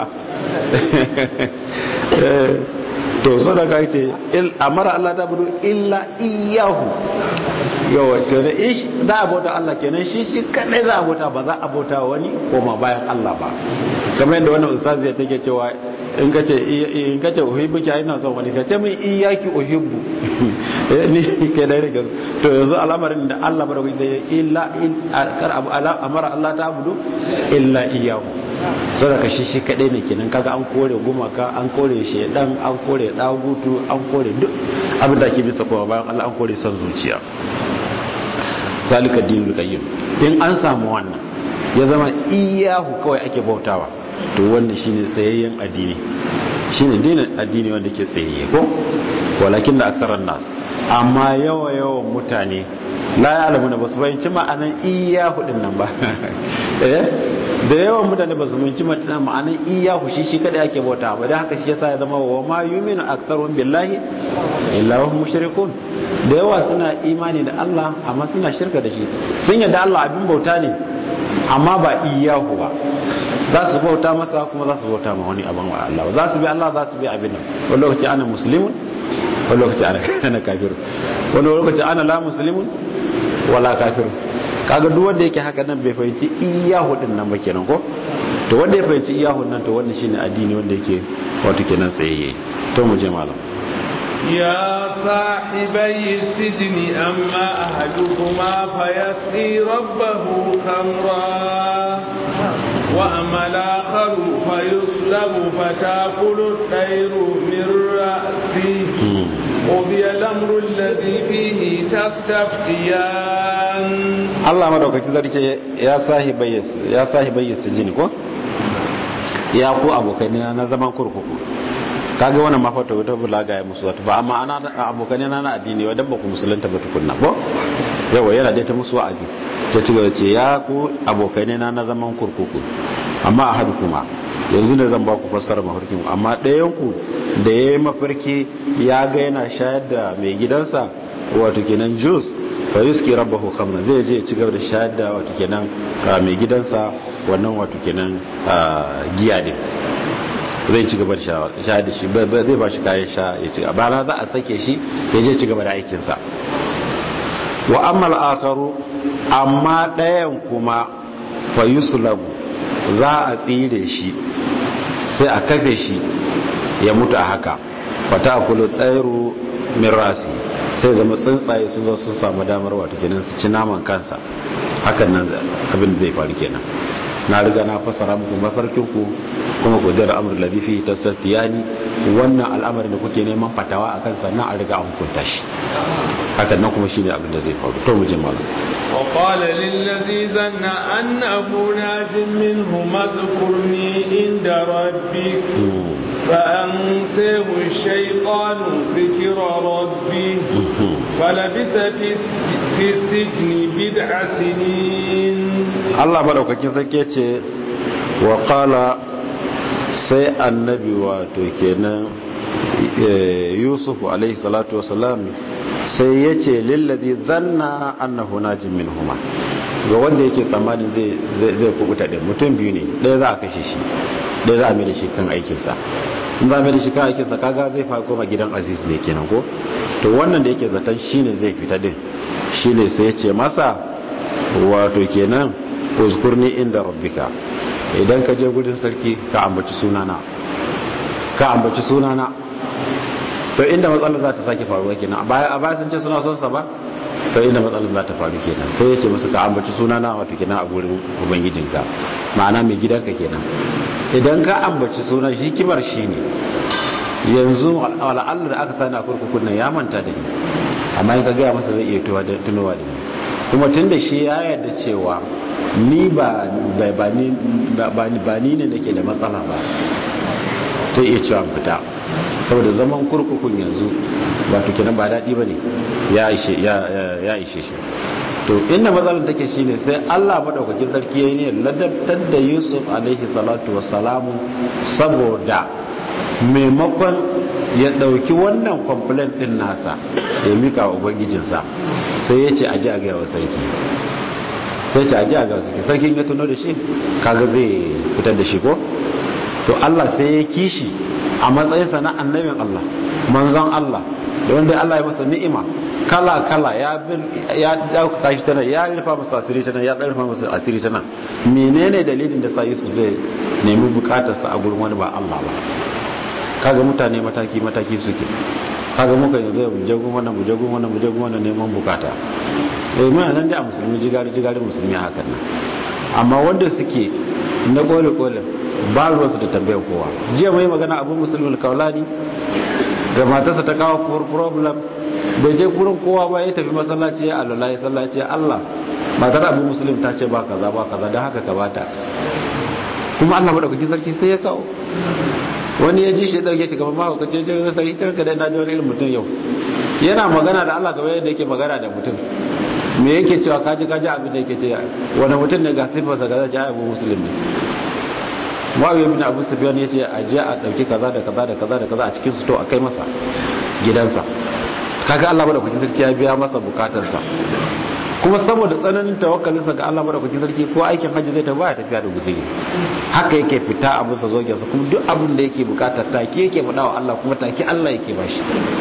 S2: to so daga ce il amara Allah ta budu illa iyahu yawa kenan ish za a bauta Allah kenan shi shi kadai za a bauta ba za a bauta wani koma bayan Allah ba kamar yadda wannan ustazi ya take cewa in kace in kace uhibbu ki ina son wani kace min iyaki uhibbu ni ke da rike to yanzu al'amarin da Allah baraka da illa kar abu amara Allah ta abudu illa iyahu so daga shi shi kadai ne kenan kaga an kore gumaka an kore shedan an kore dagutu an kore duk abin da ke bisa kuma bayan Allah an kore son zuciya zalika dinul qayyim in an samu wannan ya zama iyahu kawai ake bautawa to wannan shine tsayayyen addini shine dinin addini wanda ke tsayayye ko walakin da aksaran nas amma yawa yawan mutane la ya'lamu na basu bayyana ma'anan iyahu din nan ba eh da yawan mutane ba su minci ma'anan iyahu shi shi kada ake bauta ba dan haka shi yasa ya zama wa ma yu'minu aktharuhum billahi illa wa hum mushrikun da yawa suna imani da Allah amma suna shirka da shi sun yadda Allah abin bauta ne amma ba iyahu ba za su bauta masa kuma za su bauta ma wani abin wa Allah za su bi Allah za su bi abin nan wani lokaci ana muslimun wani lokaci ana kafiru wani lokaci ana la muslimun wala kafiru kaga duk wanda yake haka nan bai fahimci iyahu din nan ba kenan ko to wanda ya fahimci iyahu nan to wannan shine addini wanda yake wato kenan tsayayye to mu je malam
S1: يا صاحبي السجن أما أحدكما فيسقي ربه خمرا وأما الآخر فيصلب فتأكل الطير من رأسه قضي الأمر الذي فيه تستفتيان
S2: الله مدوكاkin zarce ya sahibai ya sahibai sijini ko ya ku abokai na zaman kurkuku kaga wannan ma fata wata bulaga ya musu wata ba amma ana abokan na na addini wa dan ba ku musulunta ba tukunna ko yawa yana da ta musu wa'azi ta ci gaba ce ya ku abokai na na zaman kurkuku amma a hadu kuma yanzu ne zan ba ku fassara mafarkin amma ɗayan ku da ya yi mafarki ya ga yana shayar da mai gidansa wato kenan juice fa yuski rabbahu khamra zai je ci gaba da shayar da wato kenan mai gidansa wannan wato kenan giya din zai ci gaba da sha da shi zai ba shi kayan sha ya ci gaba za a sake shi ya je ci gaba da aikinsa wa ammal akaru amma ɗayan kuma fa yuslabu za a tsire shi sai a kafe shi ya mutu a haka fata akulu tsairu min rasi sai zama tsuntsaye sun zo sun samu damar wata kenan su ci naman kansa hakan nan abin da zai faru kenan na riga na fasara muku mafarkinku kuma ku dira amur ladifi ta sattiyani wannan al'amarin da kuke neman fatawa a kansa na a riga an hukunta shi hakan nan kuma shine abin da zai faru to mu je malam
S1: wa qala lil ladhi zanna annahu najin minhu madhkurni inda rabbik فأنسيه الشيطان ذكر ربي فلبث في السجن بضع سنين
S2: Allah madaukakin sarki ce wa qala sai annabi wato kenan yusuf alaihi salatu wasalam sai ya ce lillazi zanna annahu najin min huma ga wanda yake tsammanin zai kubuta din mutum biyu ne ɗaya za a kashe shi ɗaya za a mai da shi kan aikinsa in za a mai da shi kan aikinsa kaga zai fa koma gidan aziz ne kenan ko to wannan da yake zaton shine zai fita din shine sai ya ce masa wato kenan uzkurni inda rabbika idan ka je gudun sarki ka ambaci sunana ka ambaci sunana to inda matsalar za ta sake faruwa kenan a baya sun ce suna son sa ba to inda matsalar za ta faru kenan sai ya ce musu ka ambaci sunana wato kenan a gurin ubangijinka ma'ana mai gidanka kenan idan ka ambaci sunan shi kibar shi ne yanzu al'allar da aka sani a kurkukun nan ya manta da ni amma in ka gaya masa zai iya tunowa da ni kuma tun da shi ya yarda cewa ni ba ni ne nake da matsala ba zai iya cewa fita saboda zaman kurkukun yanzu ba to kenan ba daɗi ba ne ya ishe shi to inda matsalar take shi ne sai allah maɗaukakin sarki ya yi ne ladabtar da yusuf alaihi salatu wasalamu saboda maimakon ya ɗauki wannan complaint ɗin nasa ya mika wa ubangijinsa sai ya ce a ji a gaya wa sarki sai ce a ji a gaya wa sarki sarkin ya tuno da shi kaga zai fitar da shi ko to Allah sai ya kishi a matsayinsa na annabin Allah manzon Allah da wanda Allah ya masa ni'ima kala kala ya ya dauka shi tana ya rufa masa asiri tana ya rufa masa asiri tana menene dalilin da sa Yusuf zai nemi bukatarsa a gurin wani ba Allah ba kaga mutane mataki mataki suke kaga muka yanzu mu je gun wannan mu je gun wannan mu je gun wannan neman bukata eh muna nan da musulmi jigari jigari musulmi hakan nan amma wanda suke na kole kole ba ruwansu da tambayar kowa jiya mai magana abu musulmi kaulani da matarsa ta kawo problem bai je gurin kowa ba ya tafi masallaci ya alala ya sallaci Allah matar abu musulmi ta ce ba kaza ba kaza don haka ka bata kuma Allah madaukakin sarki sai ya kawo wani ya ji shi dauke shi gaban mako kace je ga sarki tarka da na ji wani irin mutum yau yana magana da Allah gaba yadda yake magana da mutum me yake cewa kaji kaji abin da yake ce wani mutum ne ga sifarsa ga zai abu musulmi ne Muawiya bin Abu Sufyan yace a je a dauki kaza da kaza da kaza da kaza a cikin su to a kai masa gidansa kaga Allah madaukakin sarki ya biya masa bukatarsa kuma saboda tsananin tawakkalinsa ga Allah madaukakin sarki ko aikin hajji zai tafi ya tafiya da guzuri haka yake fita a musa zogensa kuma duk abin da yake bukata take yake faɗa wa Allah kuma take Allah yake bashi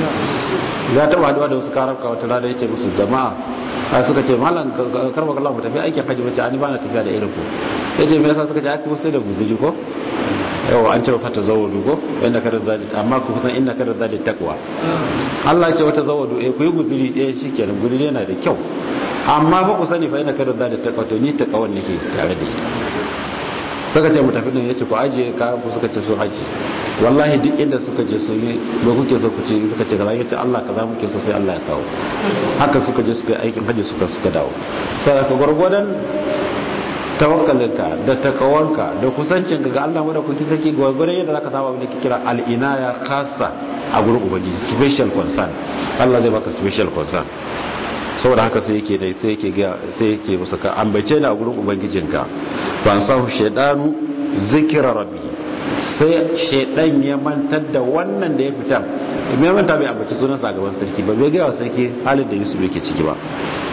S2: ya taba haduwa da wasu karabka wata rana yace musu jama'a a suka ce malam karba kallah mu tafi aikin hajji bace ani ba na tafiya da irin ku yace me yasa suka ce aka sai da guzuri ko yawa an ce wa fata zawadu ko inda kada zadi amma ku san inda kada zadi takwa Allah ya ce wata zawadu eh ku yi guzuri eh shikenan guzuri yana da kyau amma ba ku sani fa ina kada zadi takwa to ni takawan nake tare da ita suka ce mu tafi din yace ku aje kayan ku suka ce su aje wallahi duk inda suka je su yi ba kuke so ku ce suka ce kaza yace Allah kaza muke so sai Allah ya kawo haka suka je suka yi aikin haji suka suka dawo sai ka gurgurdan tawakkalinka da takawanka da kusancinka ga Allah wadda kuke take gwargwaron yadda zaka samu abin da ke kira al'inaya khassa a gurin ubangiji special concern Allah zai baka special concern saboda haka sai yake da sai yake ga sai yake musu ka ambace ni a gurin ubangijinka ban sahu shaydanu zikra rabbi sai shaydan ya mantar da wannan da ya fita me manta bai ambaci sunan sa gaban sarki ba bai ga wa sarki halin da Yusuf yake ciki ba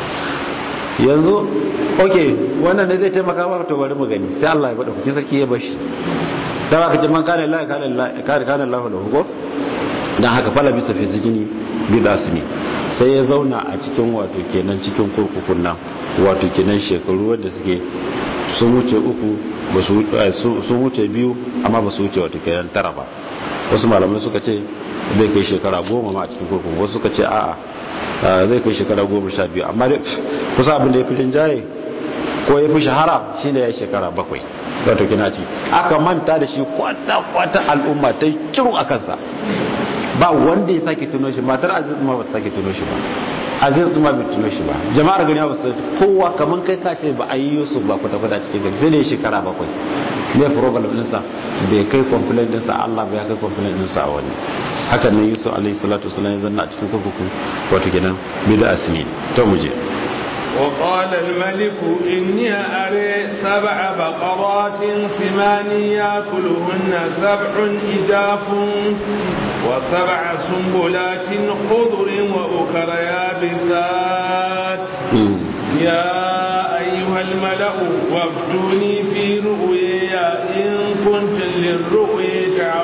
S2: yanzu ok wannan ne zai taimaka maka to bari mu gani sai Allah ya bada kuke sarki ya bashi da haka ce man kana Allah kana Allah kana kana Allah lahu ko dan haka fala bisa fi sijini bi dasmi sai ya zauna a cikin wato kenan cikin kurkukun nan wato kenan shekaru wanda suke sun wuce uku ba su sun wuce biyu amma ba su wuce wato kenan tara ba wasu malamai suka ce zai kai shekara goma ma a cikin kurkuku wasu suka ce a'a zai kai shekara goma sha biyu amma kusa abin da ya fi rinjaye ko ya fi shahara shi ne ya yi shekara bakwai wato kina ci aka manta da shi kwata-kwata al'umma ta yi kiru a kansa ba wanda ya sake tuno shi matar aziz ma ba ta sake tuno shi ba aziz ma bai tuno shi ba jama'ar gani ba su kowa kamar kai ka ce ba a yi yusuf ba kwata-kwata cikin gari sai da ya shekara bakwai ne problem ɗinsa bai kai complaint ɗinsa allah bai kai complaint ɗinsa a wani hakan nan yusuf alaihi salatu wasallam ya zanna a cikin kurkuku wato kenan bida asini to muje
S1: وقال الملك إني أري سبع بقرات سمان يأكلهن سبع إجاف وسبع سنبلات خضر وأخر يابسات يا أيها الملأ وافتوني في رؤيا إن كنت للرؤيا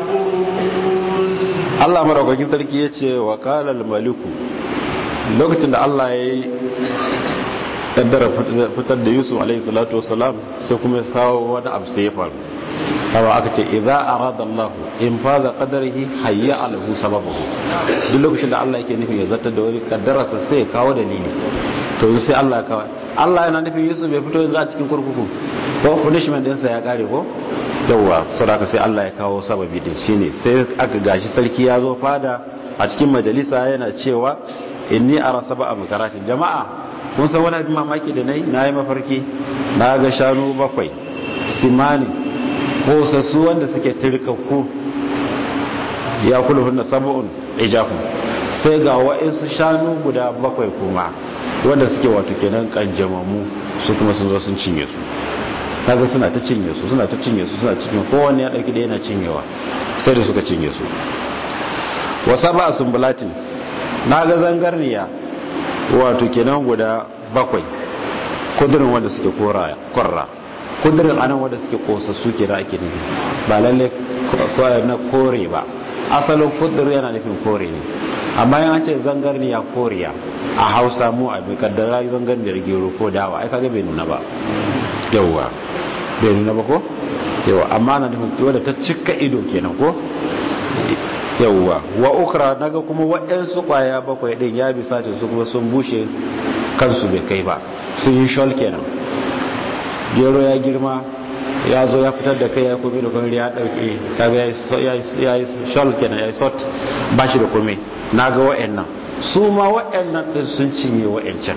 S1: تعبرون
S2: Allah maraukakin sarki ya ce wa kalal maliku lokacin da Allah ya yi kaddara fitar da Yusuf alaihi salatu wasalam sai kuma ya kawo wani abu sai ya faru kawo aka ce idza arada Allah in faza qadarihi hayya alahu sababahu duk lokacin da Allah yake nufin ya zartar da wani kaddararsa sai ya kawo dalili to sai Allah ya kawo Allah yana nufin Yusuf ya fito yanzu a cikin kurkuku ko punishment ɗinsa ya kare ko yawwa saboda sai Allah ya kawo sababi din shine sai aka gashi sarki ya zo fada a cikin majalisa yana cewa inni ara sab'a mukaratin jama'a kun san wani abin mamaki da nayi nayi mafarki na ga shanu bakwai simani ko sassu wanda suke tirkakku ya kulhunna sab'un ijafu sai ga wa'insu shanu guda bakwai kuma wanda suke wato kenan kanjamamu su kuma sun zo sun cinye su kaga suna ta cinye su suna ta cinye su suna cinye kowanne ya dauki da yana cinyewa sai da suka cinye su wasa ba sumbulatin na ga zangarniya wato kenan guda bakwai kudurin wanda suke korra kudurin anan wanda suke kosassu ke da ake nufi ba lalle na kore ba asalin kudur yana nufin kore ne amma yan ce zangarniya koriya a hausa mu a bai kaddara zangarniyar gero ko dawa ai kaga bai nuna ba yauwa bai nuna ba ko yauwa amma na nufin wadda ta cika ido kenan ko yauwa wa ukra naga kuma waɗansu ƙwaya bakwai ɗin ya bi satin su kuma sun bushe kansu bai kai ba sun yi shol kenan gero ya girma ya zo ya fitar da kai ya kome da kome ya ɗauke kaga ya yi shol kenan ya yi sot ba shi da kome na ga waɗannan su ma waɗannan ɗin sun cinye waɗancan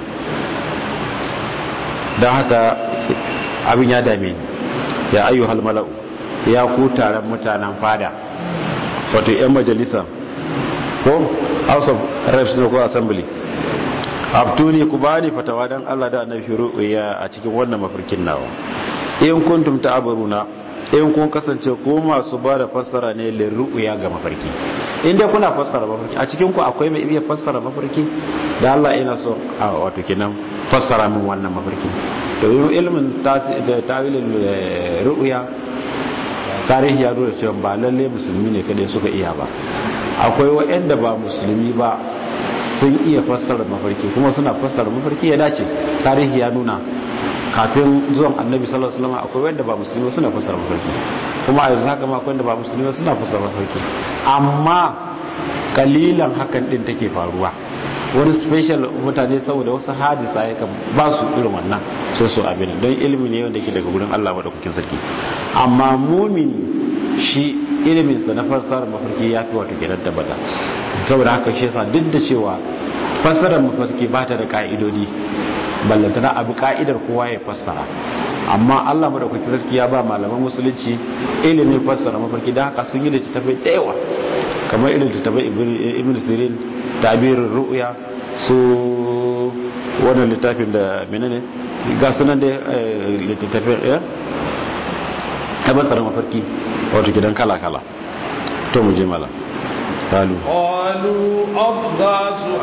S2: don haka abin ya dame ni ya ayyuhal mala'u ya ku taron mutanen fada wato 'yan majalisa ko house of reps ko assembly abtuni ku bani fatawa dan Allah da annabi ru'ya a cikin wannan mafarkin nawa in kuntum ta'aburuna in kun kasance ko masu ba da fassara ne lin ru'ya ga mafarki in dai kuna fassara mafarki a cikin ku akwai mai iya fassara mafarki da Allah ina so a wato kenan fassara min wannan mafarki to ilmin tawilin ru'ya tarihi ya nuna cewa ba lalle musulmi ne kadai suka iya ba akwai waɗanda ba musulmi ba sun iya fassara mafarki kuma suna fassara mafarki ya dace tarihi ya nuna kafin zuwan annabi sallallahu alaihi wasallam akwai wanda ba musulmi suna fassara mafarki kuma a yanzu haka ma akwai wanda ba musulmi suna fassara mafarki amma kalilan hakan din take faruwa wani special mutane saboda wasu hadisa ya kan ba su irin wannan sai su abin don ilimi ne wanda ke daga gurin Allah madaukakin sarki amma mumini shi iliminsa na fassarar mafarki ya fi wato kenan tabbata saboda haka shi yasa duk da cewa fassarar mafarki ba ta da ka'idodi ballantana abu ka'idar kowa ya fassara amma Allah madaukakin sarki ya ba malaman musulunci ilimin fassara mafarki da haka sun yi da tafai da yawa kamar irin tafai ibn sirin tabirin ru'ya su wannan littafin da menene ga sunan da littafin ya ta basara mafarki wato gidan kala-kala to mu je mala qalu
S1: qalu adghasu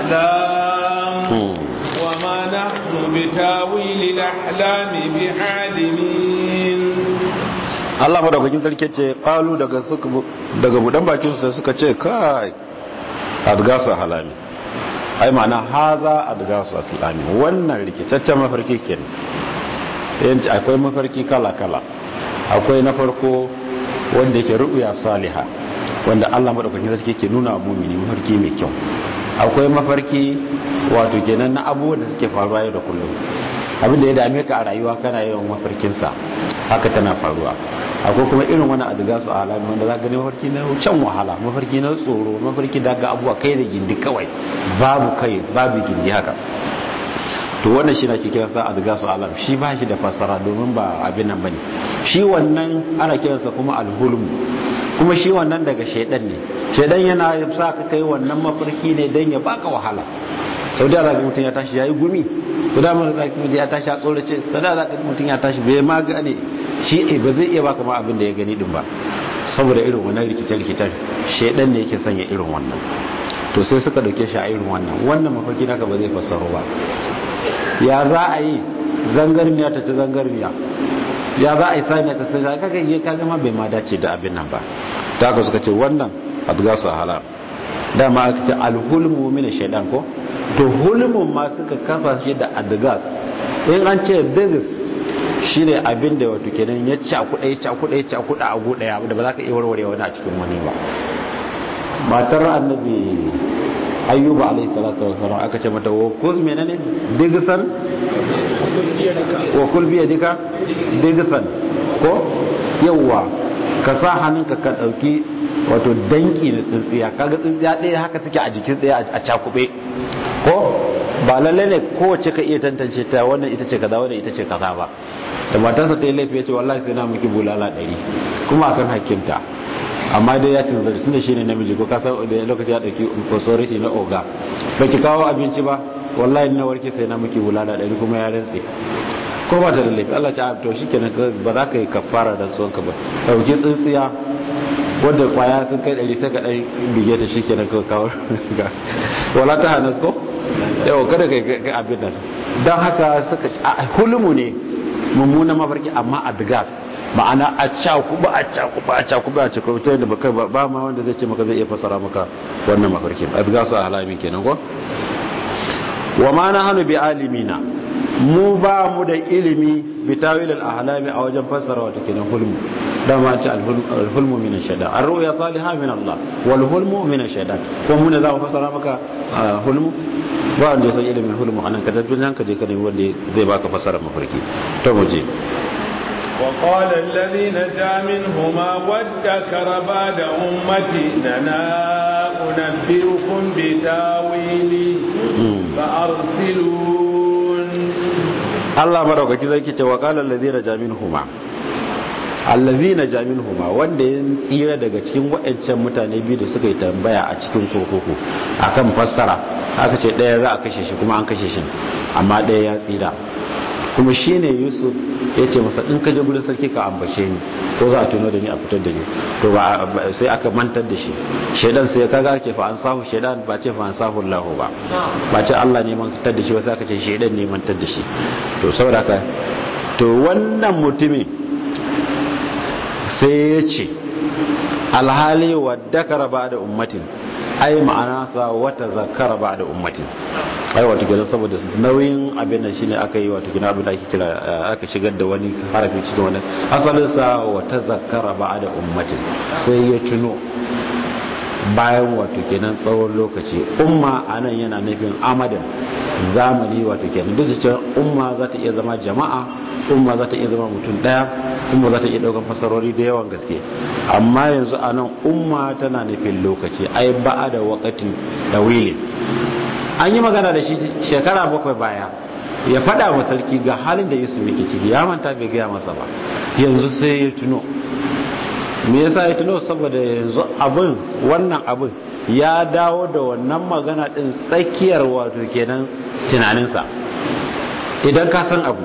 S1: ahlam wa ma nahnu bitawil al-ahlam bi'alimin
S2: Allah madaukakin sarki ce qalu daga suka daga budan bakin su suka ce kai adghasu halami ai ma'ana haza adghasu aslami wannan rikitaccen mafarki kenan yanci akwai mafarki kala-kala akwai na farko wanda yake ru'ya saliha wanda Allah madaukakin sarki ke nuna wa mu'mini mafarki mai kyau akwai mafarki wato kenan na abubuwan da suke faruwa yau da kullum abinda ya dame ka a rayuwa kana yawan mafarkin sa haka tana faruwa akwai kuma irin wani adiga su alami wanda za ka gani mafarki na can wahala mafarki na tsoro mafarki da ga abubuwa kai da gindi kawai babu kai babu gindi haka to wannan shi na ke kiransa adgasu alam shi ba shi da fasara domin ba abin nan bane shi wannan ana kiransa kuma alhulm kuma shi wannan daga shaidan ne shaidan yana sa ka kai wannan mafarki ne dan ya baka wahala sau da zaga mutum ya tashi yayi gumi to da mun zaki mutum ya tashi a tsorace to da zaka mutum ya tashi bai ma gane shi eh ba zai iya baka ma abin da ya gani din ba saboda irin wannan rikice rikicen shedan ne yake sanya irin wannan to sai suka dauke shi a irin wannan wannan mafarki naka ba zai fassaro ba ya za a yi zangarniya ta ci zangarniya ya za a yi saniya ta sai kaga yi kaga ma bai ma dace da abin nan ba da haka suka ce wannan adgasu halal dama aka ce alhulmu min shaidan ko to hulmun ma suka kafa shi da adgas in an ce digis shine abin da wato kenan ya cakuɗa ya cakuɗa ya cakuɗa a gu ɗaya da ba za ka iya warware wani a cikin wani ba matar annabi ayyuba alayhi salatu wa salam aka ce mata wa kuz menene digisan wa kul bi yadika digisan ko yawa ka sa hannunka ka dauki wato danki na tsintsiya kaga tsintsiya ɗaya haka suke a jikin ɗaya a cakube ko ba lalle ne kowace ka iya tantance ta wannan ita ce kaza wannan ita ce kaza ba da matarsa ta yi laifi ya ce wallahi sai na miki bulala ɗari kuma akan hakkinta amma dai ya tunzari tunda shine namiji ko kasar da lokaci ya dauki authority na oga baki kawo abinci ba wallahi na warke sai na miki bulala ɗari kuma ya rantse ko ba ta da laifi Allah ta to shikenan ba za ka yi kafara da tsohon ka ba dauki tsintsiya wadda kwaya sun kai ɗari sai ka ɗan bige ta shikenan ka kawo wala ta hanas ko yau kada ka yi abin nan don haka suka hulumu ne mummunan mafarki amma a digas ma'ana a cakuba a cakuba a cakuba a cakuba ta yadda baka ba ma wanda zai ce maka zai iya fasara maka wannan mafarkin adgasu a halami kenan ko wa ma na hannu bi alimina mu ba mu da ilimi bi tawil al ahlami a wajen fassara wata kenan hulmu dama ce al hulmu min shaytan ar ru'ya salihah min Allah wal hulmu min shaytan ko mu ne za mu fassara maka hulmu ba wanda ya san ilimin hulmu anan ka tabbata ka je ka nemi wanda zai baka fassara mafarki to mu je
S1: وقال الذي نجا منهما وادكر بعد أمتي لنا أنبئكم بتاويلي فأرسلون
S2: الله مرحبا كذا كي وقال الذي نجا منهما allazi na jamin huma wanda ya tsira daga cikin waɗancan mutane biyu da suka yi tambaya a cikin kurkuku akan fassara aka ce ɗaya za a kashe shi kuma an kashe shi amma ɗaya ya tsira kuma shi ne yusuf ya ce masa in ka je gudun sarki ka ambace ni ko za a tuno da ni a fitar da ni to ba sai aka mantar da shi shaidan sai kaga ce fa an sahu shaidan ba ce fa an sahu lahu ba ba ce Allah ne mantar da shi ba sai aka ce shaidan ne mantar da shi to saboda haka to wannan mutumin sai ya ce alhali wadda ba da ummatin ai ma'ana sa wata zakara ba da ummatin ai wato gidan saboda nauyin abin nan shine aka yi wato gidan abin da ake kira aka shigar da wani harafi cikin wannan asalin sa wata zakara ba da ummatin sai ya tuno bayan wato kenan tsawon lokaci umma anan yana nufin amadan zamani wato kenan duk da cewa umma za ta iya zama jama'a umma za ta iya zama mutum daya umma za ta iya daukan fasarori da yawan gaske amma yanzu anan umma tana nufin lokaci ai ba'a da wakati da wili an yi magana da shi shekara bakwai baya ya fada wa sarki ga halin da yusuf yake ciki ya manta bai gaya masa ba yanzu sai ya tuno me yasa ya tuno saboda yanzu abin wannan abin ya dawo da wannan magana din tsakiyar wato kenan tunaninsa idan ka san abu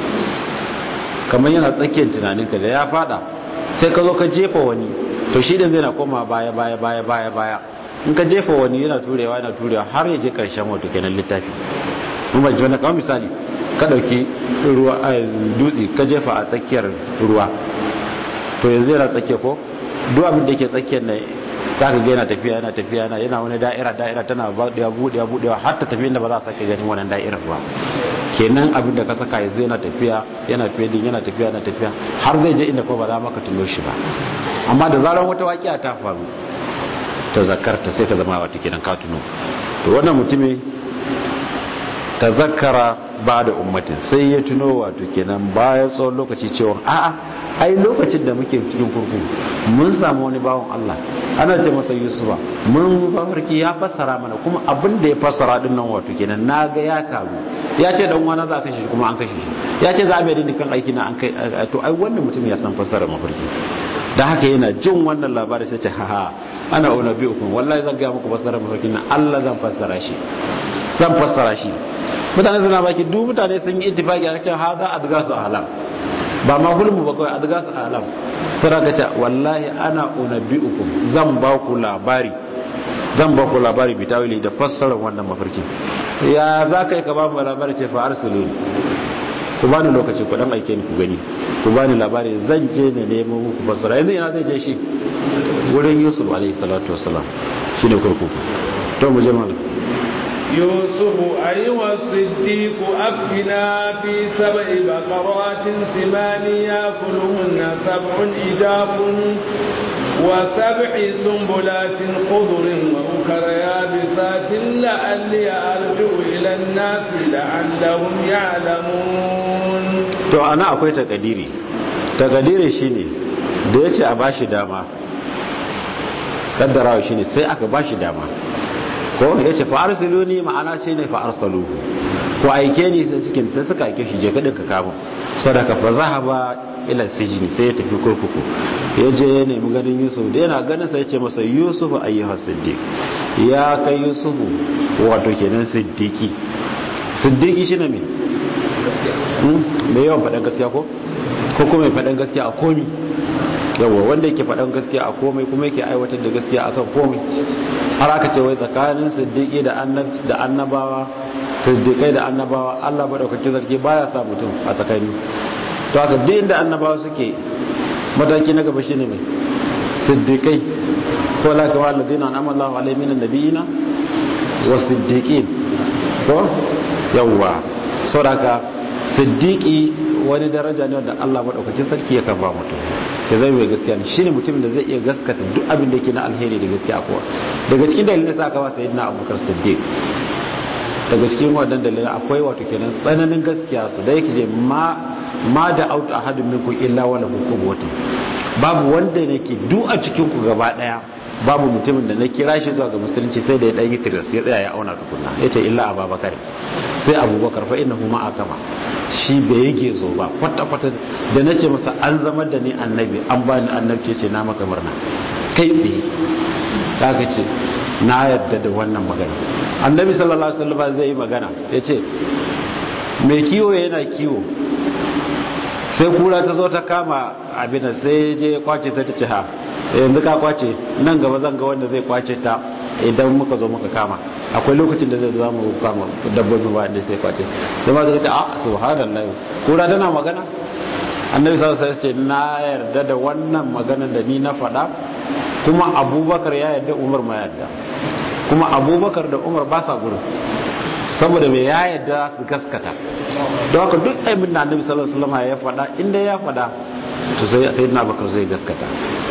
S2: kamar yana tsakiyar tunaninka da ya fada sai ka zo ka jefa wani to shi din zai na koma baya baya baya baya baya in ka jefa wani yana turewa yana turewa har ya je karshen wato kenan littafi mun ba jona kamar misali ka dauki ruwa dutse ka jefa a tsakiyar ruwa to yanzu yana tsakiya ko duk abin da yake tsakiyar ne za ka ga yana tafiya yana tafiya yana yana wani da'ira da'ira tana buɗewa buɗewa buɗewa har ta tafi inda ba za a sake ganin wannan da'irar ba kenan abin da ka saka yanzu yana tafiya yana fedin yana tafiya yana tafiya har zai je inda ko ba za maka tuno shi ba amma da zarar wata waƙiya ta faru ta zakarta sai ka zama wata kenan ka tuno to wannan mutumin ta zakara ba da ummatin sai ya tuno wato kenan bayan tsawon lokaci cewa a'a ai lokacin da muke cikin kurkuku mun samu wani bawon Allah ana ce masa Yusufa mun mafarki ya fassara mana kuma abin da ya fassara din nan wato kenan naga ya taru ya ce dan wani za a kashe shi kuma an kashe shi ya ce za a bai kan aiki na an kai to ai wannan mutum ya san fassara mafarki dan haka yana jin wannan labarin sai ce haha ana una bi ukum wallahi zan ga muku fassara mafarkin nan Allah zan fassara shi zan fassara shi mutane suna baki duk mutane sun yi ittifaki a cikin haza adgasu ahlam ba ma hulmu ba kawai adgasu ahlam sai ka ce wallahi ana unabbiukum zan ba ku labari zan ba ku labari bitawili da fassarar wannan mafarki ya za ka yi ka ba mu labari ce fa arsilu ku bani lokaci ku dan aike ni ku gani ku bani labari zan je ne nemo muku fassara yanzu ina zai je shi wurin yusuf alaihi salatu wassalam shine kurkuku to mu je malam
S1: يوسف أيها الصديق أفتنا في سبع بقرات ثمان يأكلهن سبع إجاف وسبع سنبلات خضر وأخر يابسات لعلي أرجع إلى الناس لعلهم يعلمون
S2: to ana akwai takadiri takadiri shine da yace a bashi dama kaddarawa shine sai aka bashi dama ko yace fa arsiluni ma'ana ce ne fa arsaluhu ko aike ni sai suke sai suka aike shi je kadin ka kama sadaka fa zahaba ila sijini sai ya tafi kurkuku ya je ya nemi ganin yusuf da yana ganin sai ya ce masa yusuf ayyuha siddiq ya kai yusuf wato kenan siddiqi siddiqi shine me mai yawan faɗan gaskiya ko ko kuma mai faɗan gaskiya a komi yawa wanda yake faɗan gaskiya a komai kuma yake aiwatar da gaskiya akan komai har aka ce wai tsakanin siddiqi da da annabawa siddiqai da annabawa Allah madaukakin sarki baya sa mutum a tsakani to haka duk inda annabawa suke mataki na gaba shine mai siddiqai ko la ka walladina an'ama Allahu alaihim minan nabiyina wa siddiqin ko yawa saboda siddiqi wani daraja ne wanda Allah madaukakin sarki ya kan ba mutum ya zai mai gaskiya ne shine mutumin da zai iya gaskata duk abin da yake na alheri da gaskiya kowa daga cikin dalilin da aka ba sayyidina Abubakar Siddiq daga cikin wadannan dalilin akwai wato kenan tsananin gaskiya su da yake je ma ma da autu ahadun minkum illa wala hukumatu babu wanda nake duk a cikin ku gaba daya babu mutumin da na kira shi zuwa ga musulunci sai da ya ɗan yi tiras ya tsaya ya auna tukunna ya ce illa ababakar sai abubakar fa inna huma akama shi bai yi gezo ba kwata-kwata da na ce masa an zama da ni annabi an ba ni annabci ce na maka murna kai tsaye ka ce na yarda da wannan magana annabi sallallahu alaihi wasallam zai yi magana ya ce mai kiwo yana kiwo sai kura ta zo ta kama abin sai je kwace sai ta ce ha yanzu ka kwace nan gaba zan ga wanda zai kwace ta idan muka zo muka kama akwai lokacin da zai za mu kama dabbobi ba da sai kwace sai ma zai ce a subhanallahi kura tana magana annabi sallallahu alaihi wasallam na yarda da wannan maganar da ni na faɗa kuma abubakar ya yarda umar ma yarda kuma abubakar da umar ba sa gurin saboda mai ya yarda su gaskata don haka duk abin da annabi sallallahu alaihi wasallam ya faɗa inda ya faɗa to sai sayyidina abubakar zai gaskata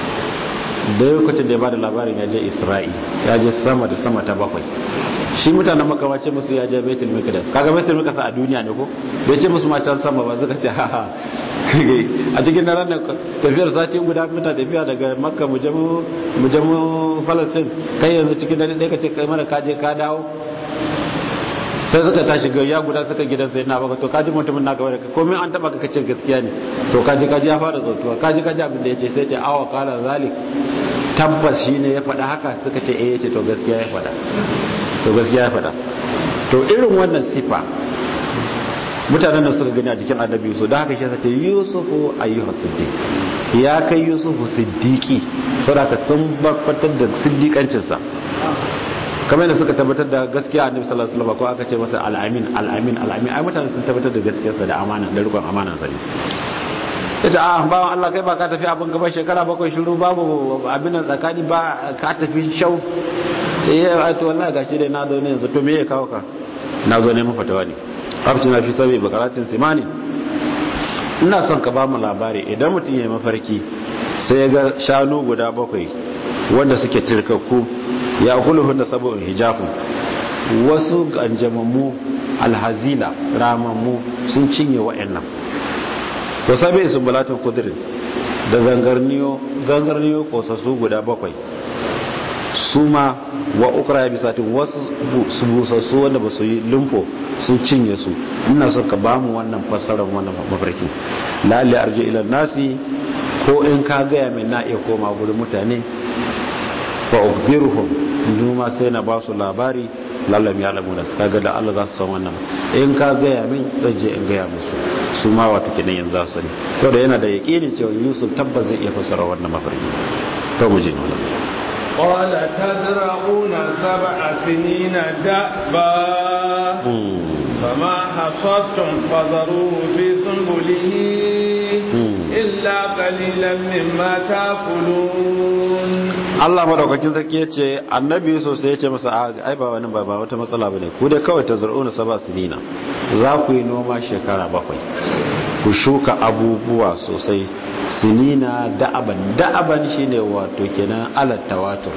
S2: da lokacin da ya bada labarin ya je isra'i ya je sama da sama ta bakwai shi mutanen makawace musu ya je baitul mikdas kaga baitul mikdas a duniya ne ko bai ce musu ma can sama ba suka ce ha ha a cikin daren da tafiyar sati guda muna tafiya daga makka mu je mu falastin kai yanzu cikin dare ɗaya ka ce kai mana kaje ka dawo sai suka tashi ga ya guda suka gidan sai na baka to kaji mutumin na gaba da komai an taba ka ce gaskiya ne to kaji kaji ya fara zautuwa kaji kaji abin da yace sai ce awa kala zalik tabbas shine ya faɗa haka suka ce eh yace to gaskiya ya faɗa to gaskiya ya faɗa to irin wannan sifa mutanen da suka gani a jikin annabi Yusuf da haka shi sace Yusufu ayyuha siddiq ya kai Yusufu siddiqi saboda sun barbatar da siddiqancinsa kamar da suka tabbatar da gaskiya annabi sallallahu alaihi wasallam ko aka ce masa al-amin al-amin al-amin ai mutane sun tabbatar da gaskiyarsa da amana da rikon amanan sa ne yace a bawan Allah kai ba ka tafi abin gaba shekara bakwai shiru babu abin nan tsakani ba ka tafi shau eh to wallahi gashi dai na zo ne yanzu to me ya kawo ka na zo ne mu fatawa ne abti na fi sabi bakaratin simani ina son ka ba mu labari idan mutum ya mafarki sai ya ga shanu guda bakwai wanda suke tirkakku ya kuluhun da sabon hijafu wasu ganjamammu alhazila ramammu sun cinye wa'annan wasu bai sun bulatun kudirin da zangarniyo gangarniyo kosassu guda bakwai su ma wa ukra ya bisatin wasu su busassu wanda ba su yi lumfo sun cinye su ina so ka bamu wannan fassarar wannan mafarki lalle arji ila nasi ko in ka gaya min na iya koma gurin mutane fa ukhbiruhum numa sai na ba su labari lallam ya lamu da su kaga da Allah za su san wannan in ka gaya min zan je in gaya musu su ma wato kenan yanzu za su sani saboda yana da yaƙinin cewa Yusuf tabbas zai iya fassara wannan mafarki to mu je wannan
S1: قال تزرعون سبع سنين دأبا فما حصدتم فذروه في سنبله إلا قليلا مما تأكلون
S2: Allah madaukakin sarki ya ce annabi Yusuf sai ya ce masa ai ba wani ba wata matsala bane ku dai kawai tazar'una saba sinina za ku yi noma shekara bakwai ku shuka abubuwa sosai sinina da'aban da'aban shine wato kenan alat tawatur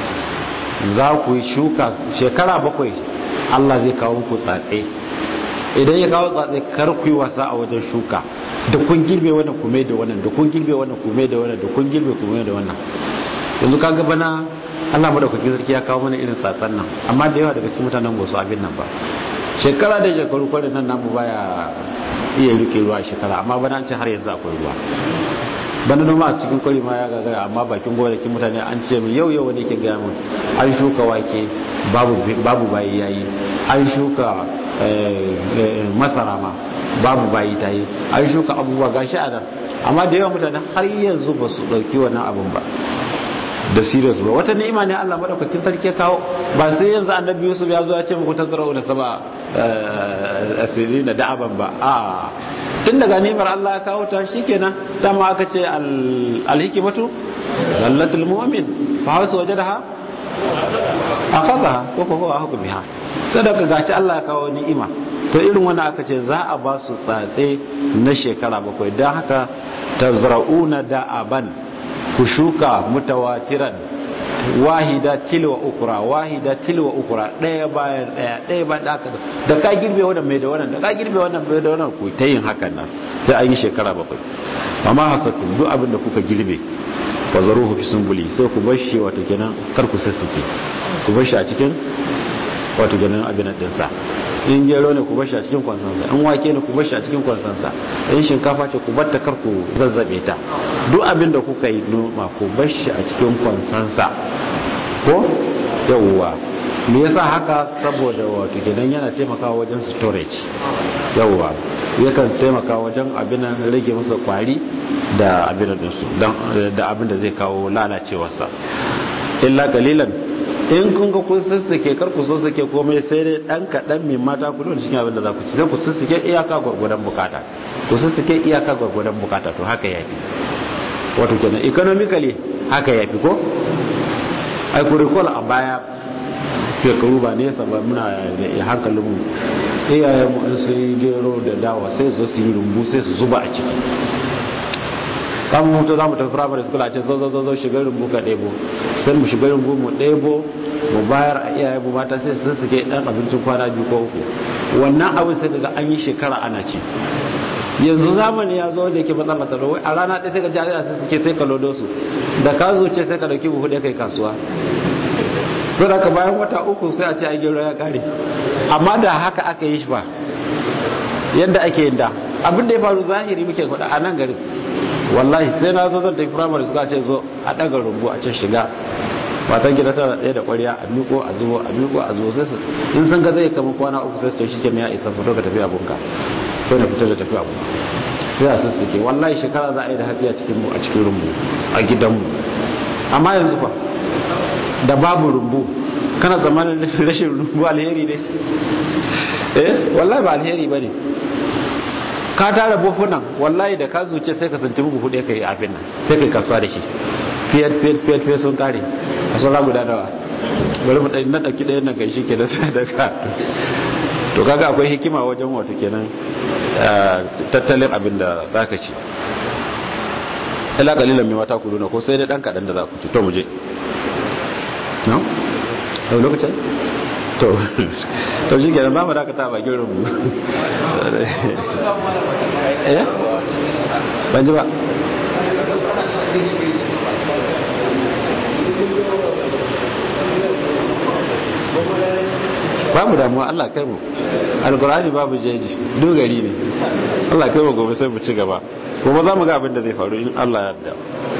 S2: za ku yi shuka shekara bakwai Allah zai kawo muku tsatse idan ya kawo tsatse kar ku yi wasa a wajen shuka da kun girbe wannan kume da wannan da kun girbe wannan kume da wannan da kun girbe kume da wannan yanzu ka ga bana Allah madaukakin sarki ya kawo mana irin tsatsan nan amma da yawa daga cikin mutanen gosu abin nan ba shekara da shekaru kwarin nan namu baya iya rike ruwa shekara amma bana an ce har yanzu akwai ruwa bana noma a cikin kwari ma ya gagara amma bakin gonakin mutane an ce min yau yau wani ke gaya min an shuka wake babu bayi yayi an shuka masara ma babu bayi ta yi an shuka abubuwa gashi a nan amma da yawan mutane har yanzu ba su ɗauki wannan abin ba da serious ba wata ni'ima ne Allah madaukakin sarki ya kawo ba sai yanzu annabi Yusuf ya zo ya ce muku tazra'u da saba asiri na da'aban ba a tun daga ni'imar Allah ya kawo ta shikenan dama aka ce alhikimatu dallatul mu'min fa hasu wajadaha akhadha ko ko ko hukmiha sadaka gaci Allah ya kawo ni'ima to irin wannan aka ce za a ba su tsatse na shekara bakwai don haka tazra'una da'aban ku shuka mutawatiran wahida tilwa ukura wahida tilwa ukura daya bayan daya daya bayan daya da ka girbe wannan mai da wannan da ka girbe wannan mai da wannan ku ta yin hakan nan sai an yi shekara bakwai amma hasakum duk abin da kuka girbe fa zaruhu fi sunbuli sai ku bar shi wato kenan kar ku sassuke ku bar shi a cikin wato kenan abin din sa in gero ne ku bar shi a cikin kwansansa in wake ne ku bar shi a cikin kwansansa in shinkafa ce ku bar ta kar ku zazzabe ta duk abin da kuka yi noma ku bar shi a cikin kwansansa ko yawwa me yasa haka saboda wato kenan yana taimakawa wajen storage yawwa yakan taimaka wajen abin rage masa kwari da abin da su da abin da zai kawo lalacewarsa illa kalilan in kun ga kun sassake kar ku sassake komai sai dai dan kadan mai mata ku dole cikin abin da za ku ci sai ku sassake iyaka gwargwadon bukata ku sassake iyaka gwargwadon bukata to haka yafi wato kenan economically haka yafi ko ai ku recall a baya shekaru ba nesa ba muna da hankalin mu iyayen mu in sun yi gero da dawa sai su su yi rumbu sai su zuba a ciki kan mutu za mu tafi primary school a ce zo zo zo shiga rumbu ka ɗebo sai mu shiga rumbu mu ɗebo mu bayar a iyaye mu mata sai su suke ɗan abincin kwana biyu ko uku wannan abin sai daga an yi shekara ana ci yanzu zamani ya zo da yake matsalar tsaro a rana ɗaya sai ka jami'a sai suke sai ka lodo su da ka zuce sai ka ɗauki buhu ɗaya kai kasuwa to da ka bayan wata uku sai a ce a gero ya kare amma da haka aka yi shi ba yadda ake yin da abin da ya faru zahiri muke faɗa a nan garin wallahi sai na zo zan tafi firamare suka ce zo a ɗaga rumbu a can shiga matan gida tana ɗaya da ƙwarya a miko a zubo a miko a zubo sai su in sun ga zai kama kwana uku sai su shi kenan ya isa fito ka tafi abunka sai na fito da tafi abu sai a sassuke wallahi shekara za a yi da haɗi a cikin a cikin rumbu a gidanmu amma yanzu fa da babu rumbu kana zamanin rashin rumbu alheri ne eh wallahi ba alheri ba ne ka tara buhunan wallahi da ka zuce sai ka santi buhu ɗaya ka yi abin nan sai ka yi kasuwa da shi fiyat fiyat fiyat fiyat sun kare kasuwa guda nawa bari mu ɗan na ɗauki ɗayan nan kai shi ke da sadaka to kaga akwai hikima wajen wato kenan tattalin abin da za ka ci ila kalilan mai mata kudu na ko sai dai ɗan kaɗan da za ku ci to mu je no? a lokacin to to shi kenan zamu dakata bakin rubu eh ban ji ba babu damuwa Allah kai mu alkur'ani babu jeji dogari ne Allah kai mu gobe sai mu ci gaba gobe za mu ga abin da zai faru in Allah ya yarda